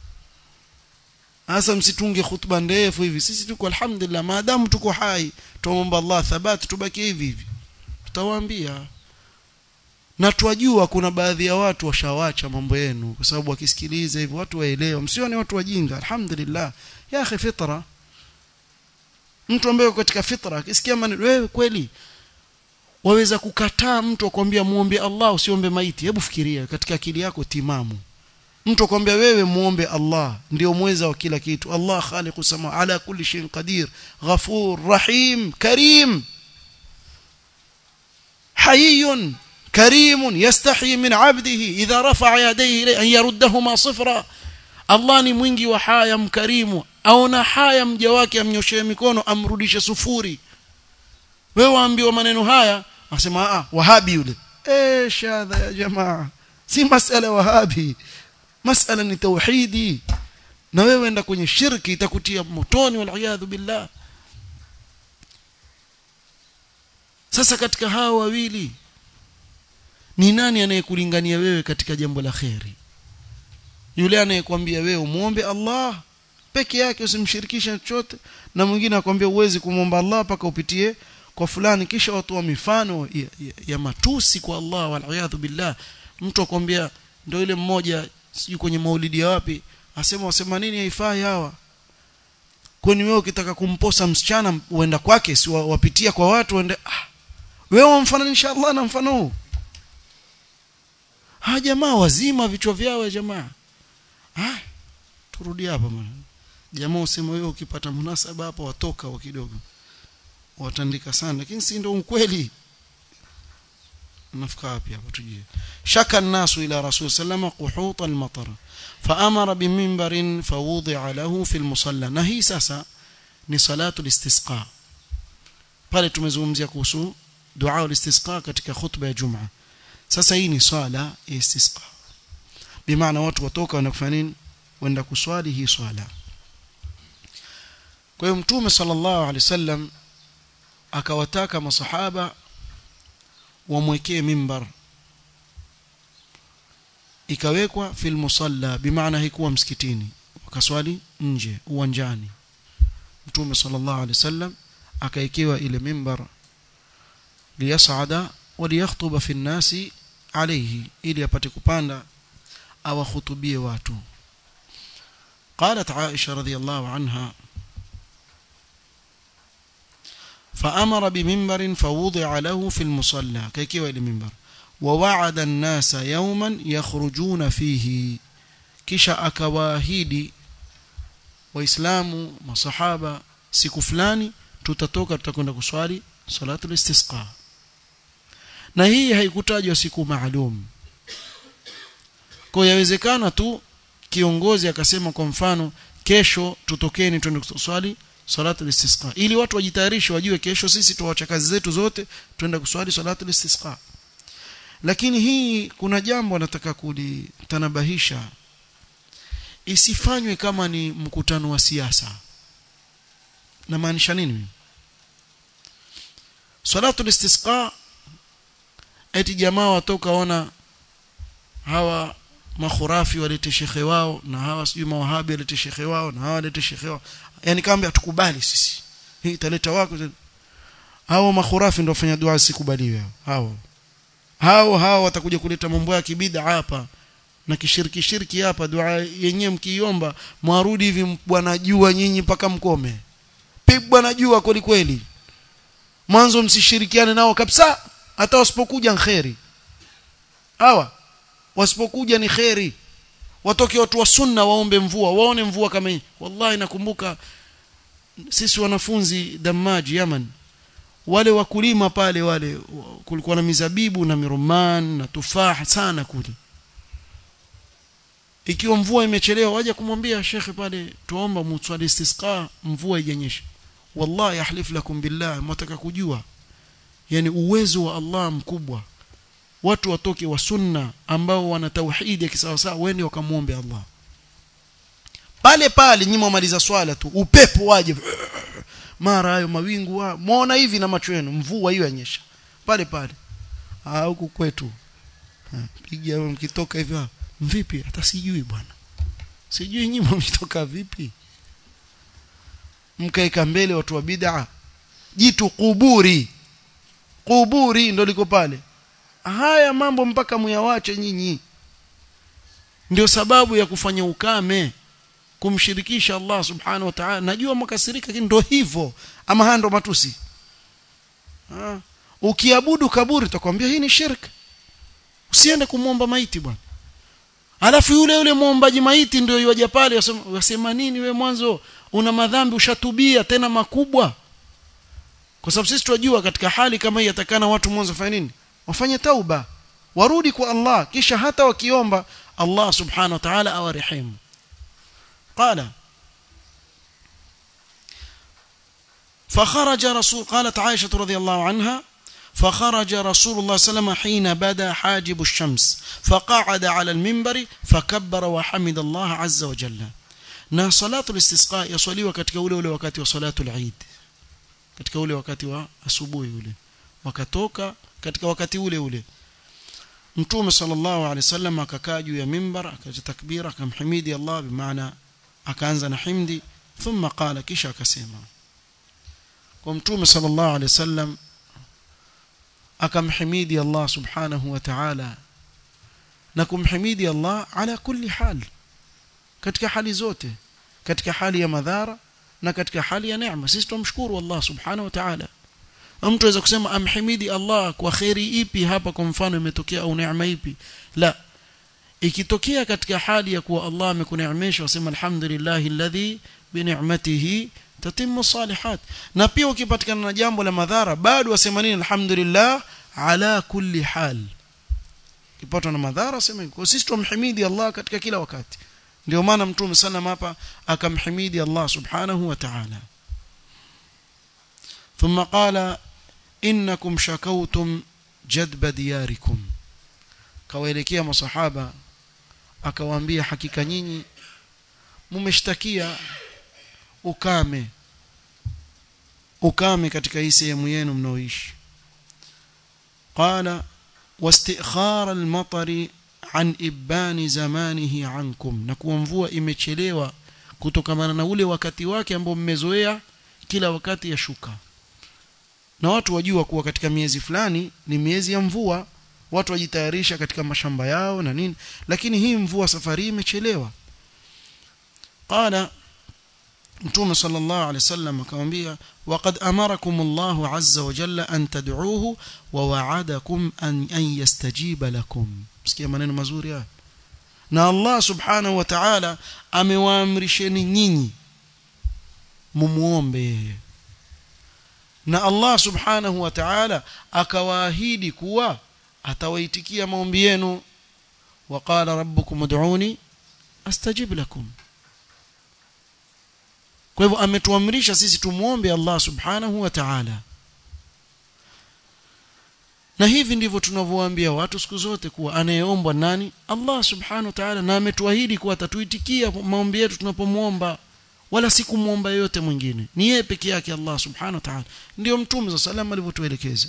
hasa msitunge hutuba ndefu hivi sisi tuko alhamdulillah maadamu tuko hai tuomba Allah thabati tubaki hivi hivi tutawaambia na twajua kuna baadhi ya watu washawacha mambo yenu kwa sababu wakisikiliza hivyo watu waelewa msione watu wajinga alhamdulillah ya akhi fitra mtu ambaye katika fitra akisikia maneno wewe kweli waweza kukataa mtu akwambia muombe Allah usiombe maiti hebu fikiria katika akili yako timamu mtu akwambia wewe muombe Allah ndio mweza wa kila kitu Allah khaliqu sama ala kulli shay'in qadir ghafur rahim karim حيي كريم يستحي من عبده إذا رفع يديه إليه أن يردهما صفرا Allah ni mwingi wa haya mkarimu aona haya mja wake amnyoshee mikono amrudishe sufuri wewe waambiwa maneno haya asema ah wahabi yule eh shadha ya jamaa si masala wahabi masala ni tauhidi na wewe enda kwenye shirki itakutia motoni wal billah sasa katika hawa wawili ni nani anayekulingania wewe katika jambo la kheri yule anayekwambia wewe umuombe Allah peke yake usimshirikishe chochote na mwingine akwambia uwezi kumwomba Allah paka upitie kwa fulani kisha watoa mifano ya, ya, ya matusi kwa Allah wal billah mtu akwambia ndio yule mmoja sijui kwenye maulidi ya wapi asema wasema nini haifai hawa kwani wewe ukitaka kumposa msichana uenda kwake si wapitia kwa watu uende ah wewe wamfananisha Allah na mfano huu ha jamaa wazima vichwa vyao jamaa ah turudi hapa bwana jamaa usema wewe ukipata munasaba hapa watoka wa kidogo watandika sana lakini si ndio ukweli nafika wapi hapa tujie shaka nasu ila rasul sallama quhut al-matar فامر بمنبر فوضع له في المصلى na hii sasa ni salatu al-istisqa pale tumezungumzia kuhusu dua al-istisqa katika khutba ya jumaa sasa hii ni swala ya istisqa bimaana watu watoka wenda kufanya nini wenda kuswali hii swala kwa hiyo mtume sallallahu alaihi wasallam akawataka masahaba wamwekee mimbar ikawekwa fil musalla bimaana haikuwa msikitini wakaswali nje uwanjani mtume sallallahu alaihi wasallam akaekewa ile mimbar liyasada waliyakhtuba fi nnasi alayhi ili apate kupanda awakhutubie watu قالت عائشة رضي الله عنها فأمر بمنبر فوضع له في المصلى كيكيوا إلى منبر ووعد الناس يوما يخرجون فيه kisha akawaahidi waislamu masahaba siku fulani tutatoka tutakwenda kuswali salatul istisqa na hii haikutajwa siku maalum kwa yawezekana tu kiongozi akasema kwa mfano kesho tutokeni twende kuswali salatu istisqa ili watu wajitayarishe wajue kesho sisi tuacha kazi zetu zote twenda kuswali salatu istisqa lakini hii kuna jambo nataka kulitanabahisha isifanywe kama ni mkutano wa siasa na maanisha nini salatu istisqa eti jamaa watoka ona hawa makhurafi walete shekhe wao na hawa sijui mawahabi walete shekhe wao na hawa walete shekhe wao yani kama hatukubali sisi hii italeta wako hao makhurafi ndio wafanya dua sikubaliwe hao hao hao watakuja kuleta mambo ya kibida hapa na kishiriki shirki hapa dua yenyewe mkiomba mwarudi hivi bwana jua nyinyi mpaka mkome pigwa na jua kweli kweli mwanzo msishirikiane nao kabisa hata wasipokuja kheri hawa wasipokuja ni kheri watoke watu wa sunna waombe mvua waone mvua kama hii wallahi nakumbuka sisi wanafunzi Damaji Yaman wale wakulima pale wale kulikuwa na mizabibu na miroman na tufaha sana kule ikiwa mvua imechelewa waje kumwambia shekhe pale tuomba mswali istisqa mvua ijanyesha wallahi ahlif lakum billah mtaka kujua yani uwezo wa Allah mkubwa watu watoke wa sunna ambao wana tauhidi ya kisawasawa wende wakamuombe Allah pale pale nyinyi mwamaliza swala tu upepo waje mara hayo mawingu wa muona hivi na macho yenu mvua hiyo yanyesha pale pale ah huku kwetu piga mkitoka hivyo vipi hata sijui bwana sijui nyinyi mtoka vipi mkaeka mbele watu wa bid'a jitu kuburi kuburi ndo liko pale haya mambo mpaka muyawache nyinyi ndio sababu ya kufanya ukame kumshirikisha Allah subhanahu wa ta'ala najua mkasirika lakini ndio hivyo ama haya ndo matusi ha. ukiabudu kaburi utakwambia hii ni shirk usiende kumwomba maiti bwana alafu yule yule muombaji maiti ndio yuaja pale wasema nini we mwanzo una madhambi ushatubia tena makubwa kwa sababu sisi tunajua katika hali kama hii atakana watu mwanzo fanya nini wafanye tauba warudi kwa Allah kisha hata wakiomba Allah subhanahu wa ta'ala awarehemu qala فخرج رسول قالت عائشة رضي الله عنها فخرج رسول الله صلى الله عليه وسلم حين بدا حاجب الشمس فقعد على المنبر فكبر وحمد الله عز وجل na salatu istisqa yaswaliwa katika ule ule wakati wa salatu al-Eid katika ule wakati wa asubuhi ule wakatoka katika wakati ule ule Mtume sallallahu alaihi wasallam akakaa juu ya mimbar akaja takbira akamhimidi Allah bimaana akaanza na himdi thumma qala kisha akasema kwa Mtume sallallahu alaihi wasallam akamhimidi Allah subhanahu wa ta'ala na kumhimidi Allah ala kulli hal katika hali zote katika hali ya madhara na katika hali ya neema sisi tumshukuru Allah subhanahu wa ta'ala mtu aweza kusema amhimidi Allah kwa khairi ipi hapa kwa mfano imetokea au neema ipi la ikitokea katika hali ya kuwa Allah amekuneemesha wasema alhamdulillah alladhi bi ni'matihi tatimmu salihat na pia ukipatikana na jambo la madhara bado wasema nini alhamdulillah ala kulli hal kipatwa na madhara sema kwa sisi tumhimidi Allah katika kila wakati ndio maana mtume sallam hapa akamhimidi Allah subhanahu wa ta'ala ثم قال انكم شكوتم جدب دياركم kawaelekea masahaba akawaambia hakika nyinyi mmeshtakia ukame ukame katika hii sehemu yenu mnaoishi qala wastikhara al-matari an ibani zamanihi ankum na kuwa mvua imechelewa kutokamana na ule wakati wake ambao mmezoea kila wakati ya shuka na watu wajua kuwa katika miezi fulani ni miezi ya mvua watu wajitayarisha katika mashamba yao na nini lakini hii mvua safari imechelewa qala mtume sallallahu alaihi wasallam akamwambia waqad amarakum Allah azza wa jalla an tad'uuhu wa wa'adakum an an yastajiba lakum sikia maneno mazuri haya na Allah subhanahu wa ta'ala amewaamrisheni nyinyi mumuombe yeye na Allah subhanahu wa ta'ala akawaahidi kuwa atawaitikia maombi yenu waqala rabbukum ud'uni astajib lakum kwa hivyo ametuamrisha sisi tumuombe Allah subhanahu wa ta'ala na hivi ndivyo tunavyowaambia watu siku zote kuwa anayeombwa nani Allah subhanahu wa ta'ala na ametuahidi kuwa atatuitikia maombi yetu tunapomuomba wala si kumuomba yote mwingine ni yeye peke yake Allah subhanahu wa ta'ala ndio mtume sallallahu alivyotuelekeza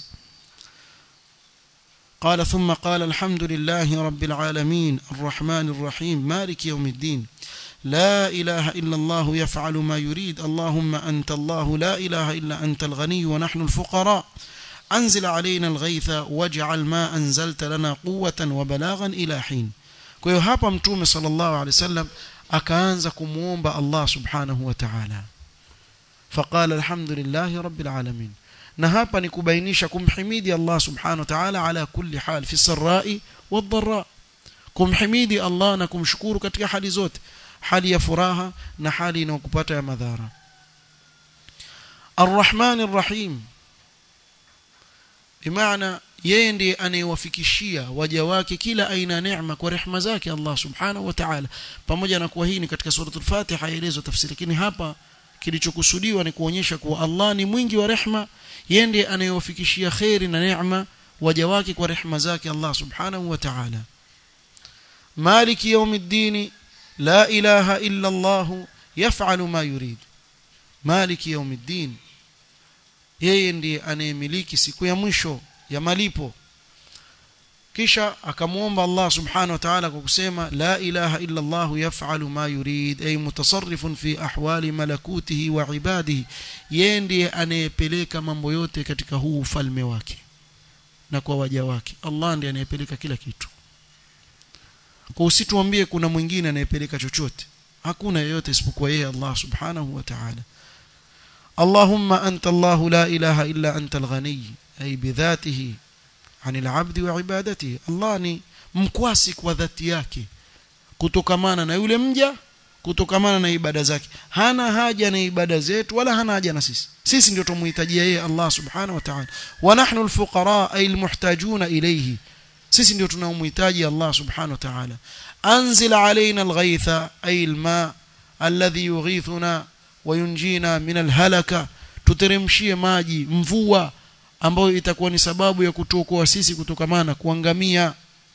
قال ثم قال الحمد لله رب العالمين الرحمن الرحيم مالك يوم الدين لا إله إلا الله يفعل ما يريد اللهم أنت الله لا إله إلا أنت الغني ونحن الفقراء أنزل علينا الغيث واجعل ما أنزلت لنا قوة وبلاغا إلى حين kwa hiyo hapa mtume sallallahu alaihi wasallam akaanza kumuomba Allah subhanahu wa ta'ala faqala alhamdulillahi rabbil alamin na hapa ni kubainisha kumhimidi Allah subhanahu wa ta'ala ala kulli hal fi sarai wadh-dharra kumhimidi Allah na kumshukuru katika hali zote hali ya furaha na hali inayokupata ya madhara Ar-Rahman Ar-Rahim bimaana yeye ndiye anayewafikishia waja wake kila aina ya neema kwa rehema zake Allah subhanahu wa ta'ala pamoja na kuwa hii ni katika suratul Fatiha yaelezwa tafsiri lakini hapa kilichokusudiwa ni kuonyesha kuwa Allah ni mwingi wa rehema yeye ndiye anayewafikishia khairi na neema waja wake kwa rehema zake Allah subhanahu wa ta'ala maliki yawmiddin la ilaha illa Allah yaf'alu ma yurid maliki yawmiddin yeye ndiye anayemiliki siku ya mwisho ya malipo kisha akamwomba Allah subhanahu wa ta'ala kwa kusema la ilaha illa Allah yaf'alu ma yurid ay mutasarrifun fi ahwali malakutihi wa ibadihi yeye ndiye anayepeleka mambo yote katika huu ufalme wake na kwa waja wake Allah ndiye anayepeleka kila kitu kwa usituambie kuna mwingine anayepeleka chochote hakuna yeyote isipokuwa yeye Allah subhanahu wa ta'ala اللهم أنت الله لا إله إلا أنت الغني أي بذاته عن العبد وعبادته الله ni mkwasi kwa dhati yake kutokamana na yule mja kutokamana na ibada zake hana haja na ibada zetu wala hana haja na sisi sisi ndio tumuhitajia yeye Allah subhanahu wa ta'ala wa nahnu alfuqara ay almuhtajuna ilayhi sisi ndio tunaomhitaji Allah subhanahu wa ta'ala anzil alaina alghaytha ay alma alladhi yughithuna wa yunjina min alhalaka tuteremshie maji mvua ambayo itakuwa ni sababu ya kutuokoa sisi kutokamana kuangamia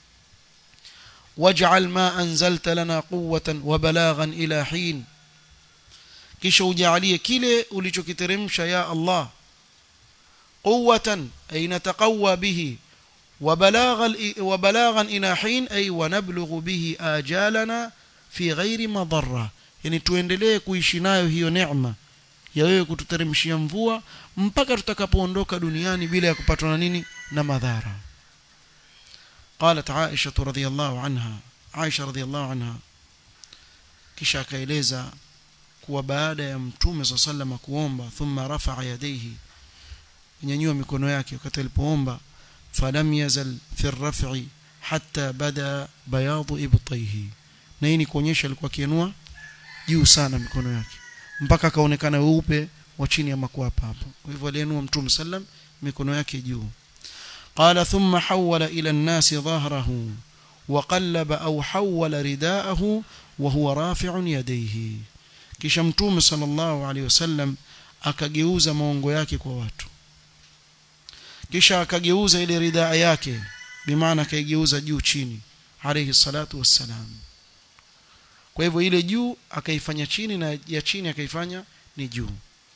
waj'al ma anzalta lana quwwatan wa balaghan ila hin kisha ujalie kile ulichokiteremsha ya Allah quwwatan ay nataqawwa bihi wa balaghan wa balaghan ila hin ay wa nablughu bihi ajalana fi ghairi madarra yani tuendelee kuishi nayo hiyo neema ya wewe kututeremshia mvua mpaka tutakapoondoka duniani bila ya kupatwa na nini na madhara قالت عائشة رضي الله عنها عائشة رضي الله عنها kisha akaeleza kuwa baada ya mtume صلى الله عليه kuomba thumma rafa'a yadayhi nyanyua mikono yake wakati alipoomba falam yazal fi ar-raf'i hatta bada bayadu ibtayhi na hii ni kuonyesha alikuwa akiinua juu sana mikono yake mpaka akaonekana weupe wa chini ya makwapa hapo kwa hivyo aliinua mtume sallam mikono yake juu قال ثم حول إلى الناس ظهره وقلب أو حول رداءه وهو رافع يديه kisha mtume sallallahu alaihi wasallam akageuza maongo yake kwa watu kisha akageuza ile ridaa yake bimaana akaigeuza juu chini alayhi salatu wassalam kwa hivyo ile juu akaifanya chini na ya chini akaifanya ni juu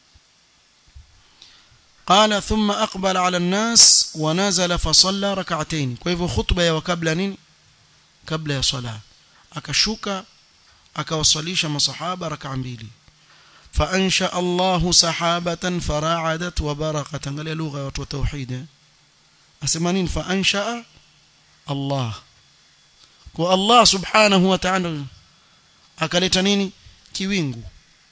قال ثم أقبل على الناس ونزل فصلى ركعتين kwa hivyo khutba ya kabla nini kabla ya sala akashuka akawasalisha masahaba rak'a mbili فانشا الله سحابه فراعدت وبرقت angalia lugha ya watu wa tauhid asema nini فانشا الله kwa Allah subhanahu wa ta'ala akaleta nini kiwingu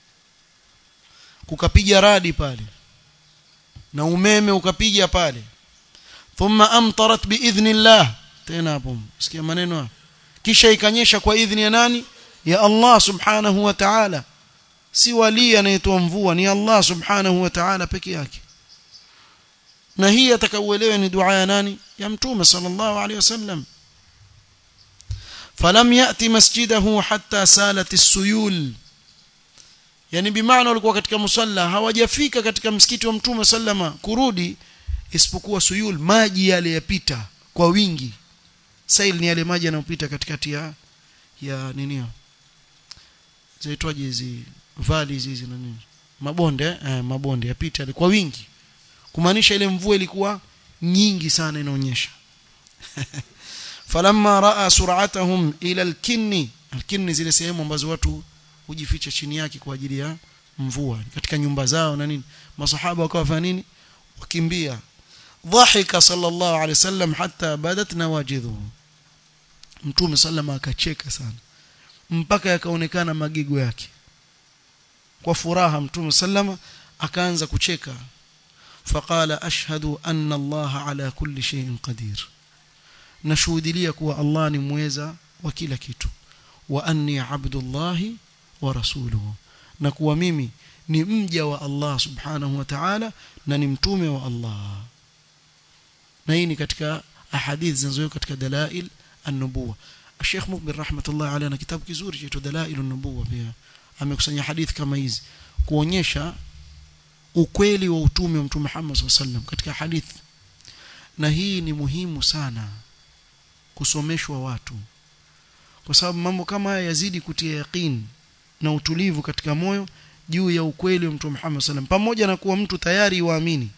kukapiga radi pale na umeme ukapiga pale thumma amtarat biidhnillah tena hapo sikia maneno kisha ikanyesha kwa idhni ya nani ya Allah subhanahu wa ta'ala si wali anayetoa mvua ni Allah subhanahu wa ta'ala peke yake na hii atakauelewe ni dua ya nani ya mtume sallallahu alaihi wasallam falam yati masjidahu hatta salat as-suyul yani bimaana walikuwa katika musalla hawajafika katika msikiti wa mtume sallama kurudi isipokuwa suyul maji yale yapita kwa wingi sail ni yale maji yanayopita katikati ya ya nini zaitwaje hizi valleys hizi na nini mabonde eh, mabonde yapita yale kwa wingi kumaanisha ile mvua ilikuwa nyingi sana inaonyesha falamma raa sur'atahum ila al-kinni al-kinni zile sehemu ambazo watu hujificha chini yake kwa ajili ya mvua katika nyumba zao na nini masahaba wakawa fanya nini wakimbia dhahika sallallahu alaihi wasallam hatta badat nawajidhu mtume sallama akacheka sana mpaka yakaonekana magigo yake kwa furaha mtume sallama akaanza kucheka faqala ashhadu anna Allah ala kulli shay'in qadir nashuhudilia kuwa Allah ni mweza wa kila kitu wa anni abdullahi wa rasuluhu na kuwa mimi ni mja wa Allah subhanahu wa ta'ala na ni mtume wa Allah na hii ni katika ahadith zinazowekwa katika dalail an-nubuwa Sheikh Mukbil rahmatullah alayhi na kitabu kizuri cha dalail an-nubuwa pia amekusanya hadithi kama hizi kuonyesha ukweli wa utume wa mtume Muhammad sallallahu alaihi wasallam katika hadithi na hii ni muhimu sana kusomeshwa watu kwa sababu mambo kama haya yazidi kutia yaqeen na utulivu katika moyo juu ya ukweli wa mtume Muhammad sallam pamoja na kuwa mtu tayari waamini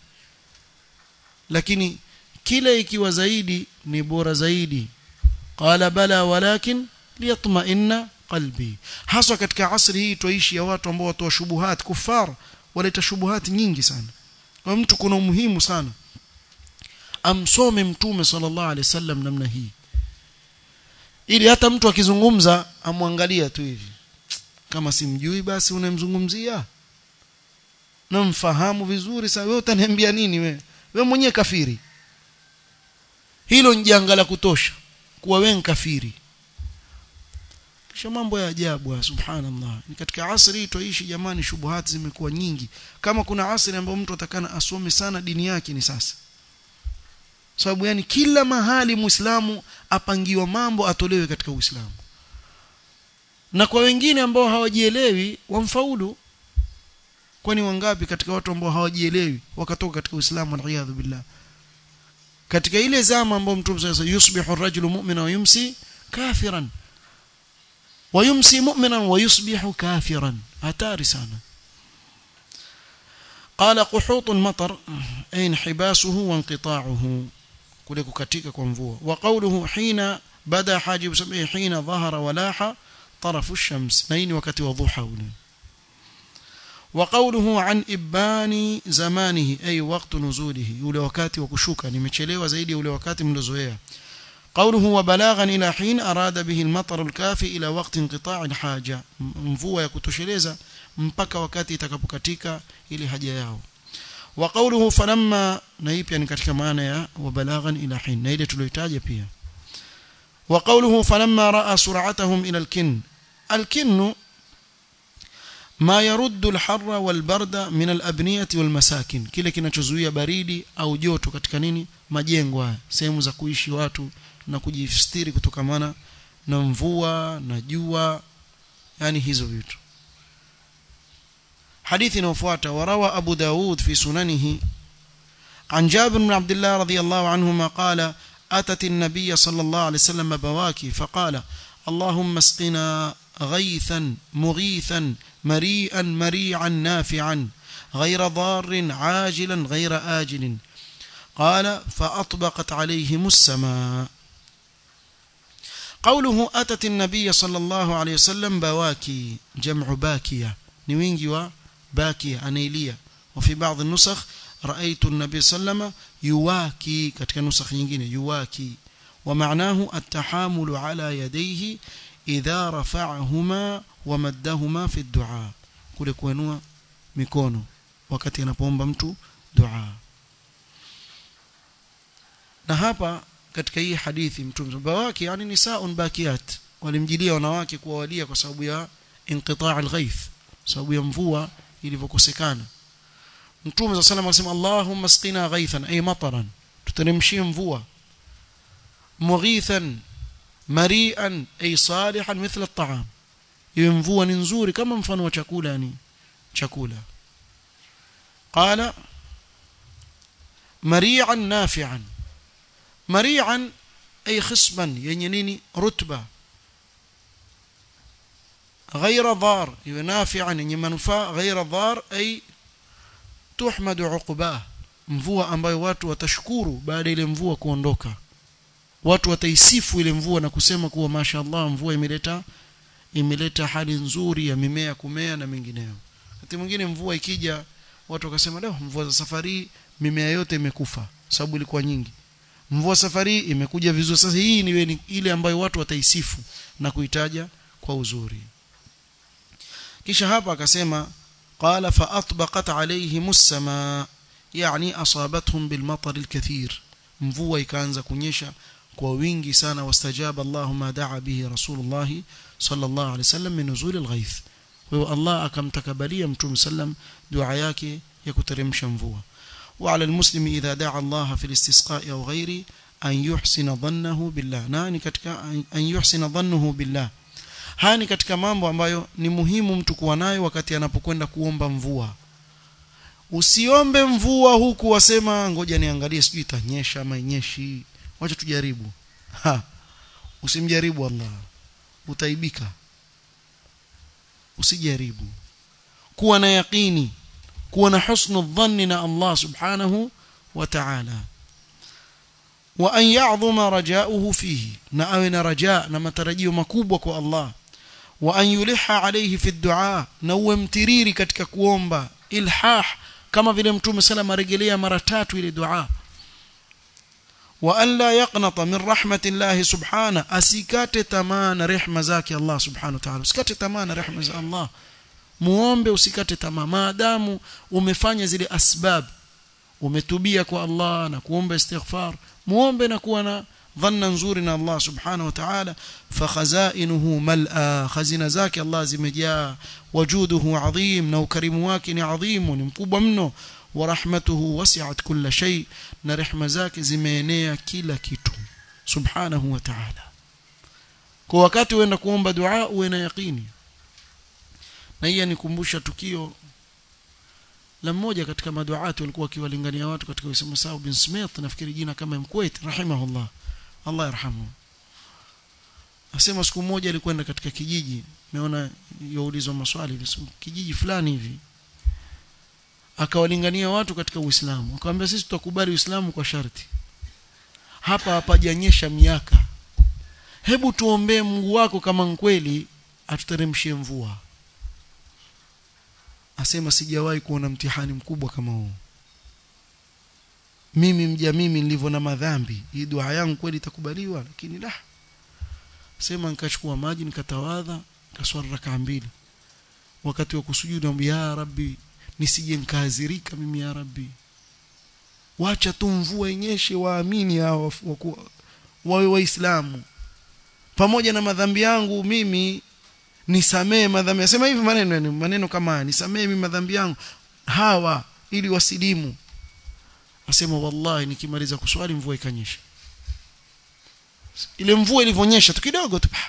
lakini kile ikiwa zaidi ni bora zaidi qala bala walakin liyatma'inna qalbi haswa katika asri hii tuishi ya watu ambao watoa shubuhat kufar waleta shubuhat nyingi sana kwa mtu kuna umuhimu sana amsome mtume sallallahu alaihi wasallam namna hii ili hata mtu akizungumza amwangalia tu hivi kama simjui basi unamzungumzia namfahamu vizuri sana wewe utaniambia nini wewe wewe mwenyewe kafiri hilo ni janga la kutosha kuwa wewe kafiri kisha mambo ya ajabu subhanallah ni katika asri toishi jamani shubuhati zimekuwa nyingi kama kuna asri ambayo mtu atakana asome sana dini yake ni sasa sababu yani kila mahali muislamu apangiwa mambo atolewe katika uislamu na kwa wengine ambao hawajielewi wamfaulu kwani wangapi katika watu ambao hawajielewi wakatoka katika uislamu waliyadhu billah katika ile zama ambao mtume sasa yusbihu ar-rajulu mu'mina wa yumsi kafiran wa yumsi mu'minan wa yusbihu kafiran hatari sana قال قحوط المطر أي انحباسه وانقطاعه kule kukatika kwa mvua wa qawluhu hina bada hajib sabi hina dhahara walaha طرف الشمس na hii ni wakati wa dhuha ule وقوله عن إبان زمانه أي وقت نزوله ule wakati wa kushuka nimechelewa zaidi ule wakati mlozoea قوله وبلاغا إلى حين أراد به المطر الكافي إلى وقت انقطاع الحاجة mvua ya kutosheleza mpaka wakati itakapokatika ile haja yao وقوله فلما na hii pia ni katika maana ya وبلاغا إلى حين na ile tuliyotaja pia وقوله فلما رأى سرعتهم إلى الكن الكن ما يرد الحر والبرد من الأبنية والمساكن kile kinachozuia baridi au joto katika nini majengo haya sehemu za kuishi watu na kujistiri kutokamana na mvua na jua yani hizo vitu hadithi inayofuata warawa Abu Daud fi sunanihi عن جابر بن عبد الله رضي الله عنهما قال أتت النبي صلى الله عليه وسلم بواكي فقال اللهم اسقنا غيثا مغيثا مريئا مريعا نافعا غير ضار عاجلا غير آجل قال فأطبقت عليهم السماء قوله أتت النبي صلى الله عليه وسلم بواكي جمع باكية نوينجي وباكية أنيلية وفي بعض النسخ رأيت النبي صلى الله عليه وسلم يواكي katika nusakh nyingine yuwaki ومعناه التحامل على يديه إذا رفعهما ومدهما في الدعاء kule kuinua mikono wakati anapoomba mtu dua na hapa katika hii hadithi mtume bawaki yani nisaun bakiyat walimjilia wanawake kuwawalia kwa sababu ya inqitaa alghaith sababu ya mvua ilivyokosekana mtume صلى الله عليه وسلم Allahumma asqina ghaithan ay mataran tuteremshie mvua mughithan mari'an ay salihan mithla at-ta'am iwe mvua ni nzuri kama mfano wa chakula yani chakula qala mari'an nafi'an mari'an ay khisban yenye nini rutba غير ضار iwe nafi'an yenye manufaa غير ضار ay tuhmadu uqbah mvua ambayo watu watashukuru baada ile mvua kuondoka watu wataisifu ile mvua na kusema kuwa mashaallah mvua imeleta imeleta hali nzuri ya mimea kumea na mengineyo wakati mwingine mvua ikija watu wakasema leo mvua za safari mimea yote imekufa sababu ilikuwa nyingi mvua safari imekuja vizuri sasa hii ni ile ambayo watu wataisifu na kuitaja kwa uzuri kisha hapa akasema قال فأطبقت عليهم السماء يعني أصابتهم بالمطر الكثير mvua ikaanza kunyesha kwa wingi sana wastajaba Allah ma daa bihi Rasulullah sallallahu alaihi wasallam min nuzul alghaith kwa hiyo Allah akamtakabalia mtume sallam dua yake ya kuteremsha mvua وعلى المسلم إذا دعا الله في الاستسقاء أو غيره أن يحسن ظنه بالله nani katika an yuhsina dhannuhu billah haya ni katika mambo ambayo ni muhimu mtu kuwa nayo wakati anapokwenda kuomba mvua usiombe mvua huku wasema ngoja niangalie sijui itanyesha ama inyeshi wacha tujaribu ha usimjaribu Allah utaibika usijaribu kuwa na yaqini kuwa na husnu dhanni na Allah subhanahu wa ta'ala wa an ya'dhuma raja'uhu fihi na awe na raja na matarajio makubwa kwa Allah wa an yuliha alayhi fi du'a na uwe mtiriri katika kuomba ilhah kama vile mtume sallam arejelea mara tatu ile dua wa an la yaqnata min rahmatillahi subhana asikate tamaa na rehema zake Allah subhanahu wa ta'ala usikate tamaa na rehema za Allah muombe usikate tamaa maadamu umefanya zile asbab umetubia kwa Allah na kuomba istighfar muombe na kuwa na dhanna nzuri na Allah subhanahu wa ta'ala fakhazainuhu mal'a khazina zake Allah zimejaa wajuduhu adhim na ukarimu wake ni adhimu ni mkubwa mno wa rahmatuhu wasi'at kulla shay na rehma zake zimeenea kila kitu subhanahu wa ta'ala kwa wakati uenda kuomba dua uwe na yaqini na hii nikumbusha tukio la mmoja katika maduati walikuwa wakiwalingania watu katika Uislamu Saud bin Smith nafikiri jina kama Mkuwait rahimahullah Allah yarhamu asema siku moja alikwenda katika kijiji meona yaulizwa maswali kijiji fulani hivi akawalingania watu katika Uislamu akamwambia sisi tutakubali Uislamu kwa sharti hapa hapajanyesha miaka hebu tuombee Mungu wako kama kweli atuteremshie mvua asema sijawahi kuona mtihani mkubwa kama huu mimi mja mimi nilivyo na madhambi hii dua yangu kweli itakubaliwa lakini la sema nikachukua maji nikatawadha nikaswali rakaa mbili wakati wa kusujudu naomba ya rabbi nisije nikaadhirika mimi ya rabbi wacha tu mvua inyeshe waamini hao wawe waislamu pamoja na madhambi yangu mimi nisamee madhambi nasema hivi maneno maneno kama haya nisamee mimi madhambi yangu hawa ili wasilimu asema wallahi nikimaliza kuswali mvua ikanyesha ile mvua ilivyonyesha tu kidogo tu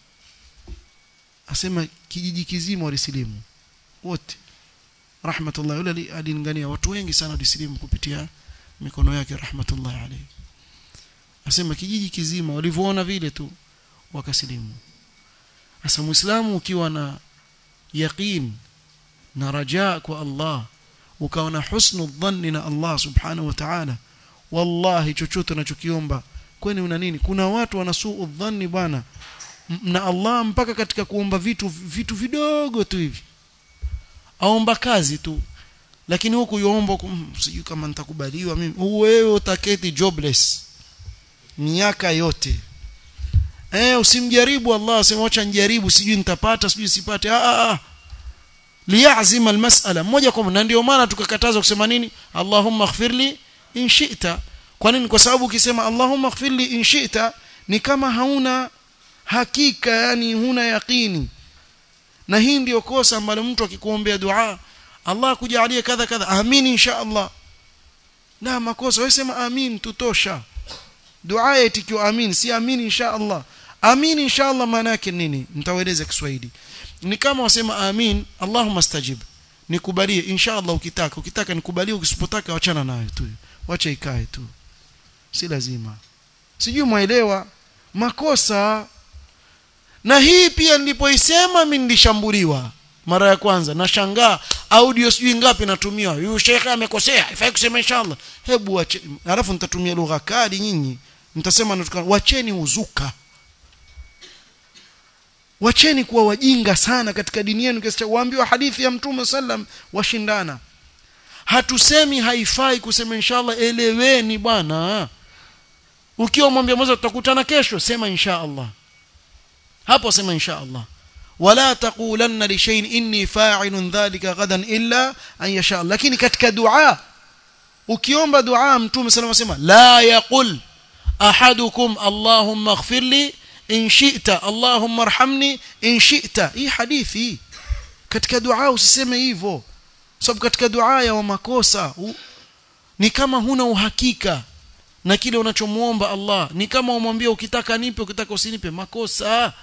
asema kijiji kizima walisilimu wote rahmatullah yule alingania watu wengi sana walisilimu kupitia mikono yake rahmatullah alayhi asema kijiji kizima walivyoona vile tu wakasilimu Asa Muislamu ukiwa na yaqeen na rajaa kwa Allah ukawa na husnu dhanni na Allah subhanahu wa ta'ala wallahi chochote unachokiomba kwani una nini kuna watu wanasuu dhanni bwana na Allah mpaka katika kuomba vitu vitu vidogo tu hivi aomba kazi tu lakini huku yuomba sijui kama nitakubaliwa mimi wewe utaketi jobless miaka yote eh usimjaribu Allah sema acha nijaribu sijui nitapata sijui sipate ah ah liyazima almas'ala moja kwa moja ndio maana tukakataza kusema nini Allahumma ighfirli in shi'ta kwa nini kwa sababu ukisema Allahumma ighfirli in shi'ta ni kama hauna hakika yani huna yaqini na hii ndio kosa ambalo mtu akikuombea dua Allah kujalie kadha kadha amin insha Allah na makosa wewe sema amin tutosha dua itikiwa amin si amin insha Allah amin insha Allah maana yake nini nitawaeleza Kiswahili ni kama wasema amin Allahumma stajib nikubalie insha Allah ukitaka ukitaka nikubalie ukisipotaka wachana nayo tu wacha ikae tu si lazima sijui mwaelewa makosa na hii pia nilipoisema mimi nilishambuliwa mara ya kwanza nashangaa audio sijui ngapi natumiwa huyu shekhe amekosea ifai kusema inshallah hebu wache alafu nitatumia lugha kali nyinyi nitasema natukana wacheni uzuka wacheni kuwa wajinga sana katika dini yenu kiasi cha waambiwa hadithi ya mtume sallam washindana hatusemi haifai kusema inshallah eleweni bwana ukiwa mwambia mmoja tutakutana kesho sema inshallah hapo sema inshallah wala taqulanna li shay'in inni fa'ilun dhalika ghadan illa an yasha lakini katika dua ukiomba dua mtume sallallahu alayhi wasallam la yaqul ahadukum allahumma ighfir li in shi'ta allahumma arhamni in shi'ta hii hadithi katika dua usiseme hivyo sababu katika dua ya wa makosa u, ni kama huna uhakika na kile unachomuomba Allah ni kama umwambia ukitaka nipe ukitaka usinipe makosa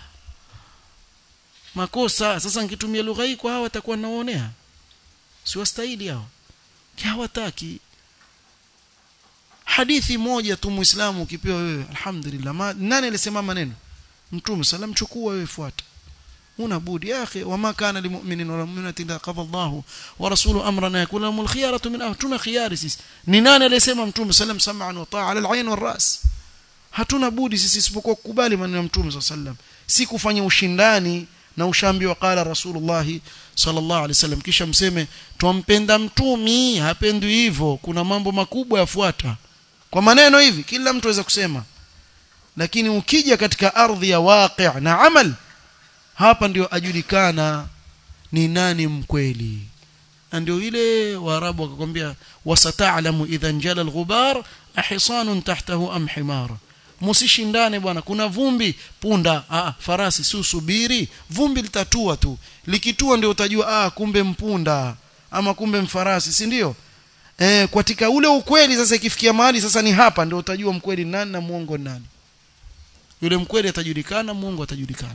makosa sasa nikitumia lugha hii kwa hawa watakuwa naonea si wastahili hao hawataki hadithi moja tu muislamu ukipewa wewe alhamdulillah Ma, nani alisema maneno mtume salam chukua wewe fuata una budi ya akhi wama kana limu'minin wala mu'minatin idha qada Allah wa rasuluhu amran yakun lahum alkhiyaratu min tuna khiyari sisi ni nani alisema mtume salam sam'an wa ta'a ala al-ayn wal-ras hatuna budi sisi isipokuwa kukubali maneno ya mtume sallam si kufanya ushindani na ushambi wa qala rasulullah sallallahu alaihi wasallam kisha mseme twampenda mtumi hapendwi hivyo kuna mambo makubwa yafuata kwa maneno hivi kila mtu aweza kusema lakini ukija katika ardhi ya waqi' na amal hapa ndio ajulikana ni nani mkweli na ndio ile waarabu wakakwambia wasata'lamu idha njala al-ghubar ahisanun tahtahu am himar msishindane bwana kuna vumbi punda ah farasi si usubiri vumbi litatua tu likitua ndio utajua ah kumbe mpunda ama kumbe mfarasi si ndio eh katika ule ukweli sasa ikifikia mahali sasa ni hapa ndio utajua mkweli nani na muongo nani yule mkweli atajulikana muongo atajulikana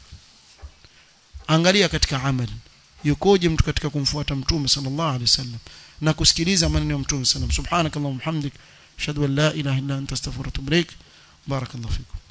angalia katika amali yukoje mtu katika kumfuata mtume sallallahu alaihi wasallam na kusikiliza maneno ya mtume sallallahu subhanakallahumma hamdik ashhadu an la ilaha illa anta astaghfiruka wa atubu ilaik barakallahu fikum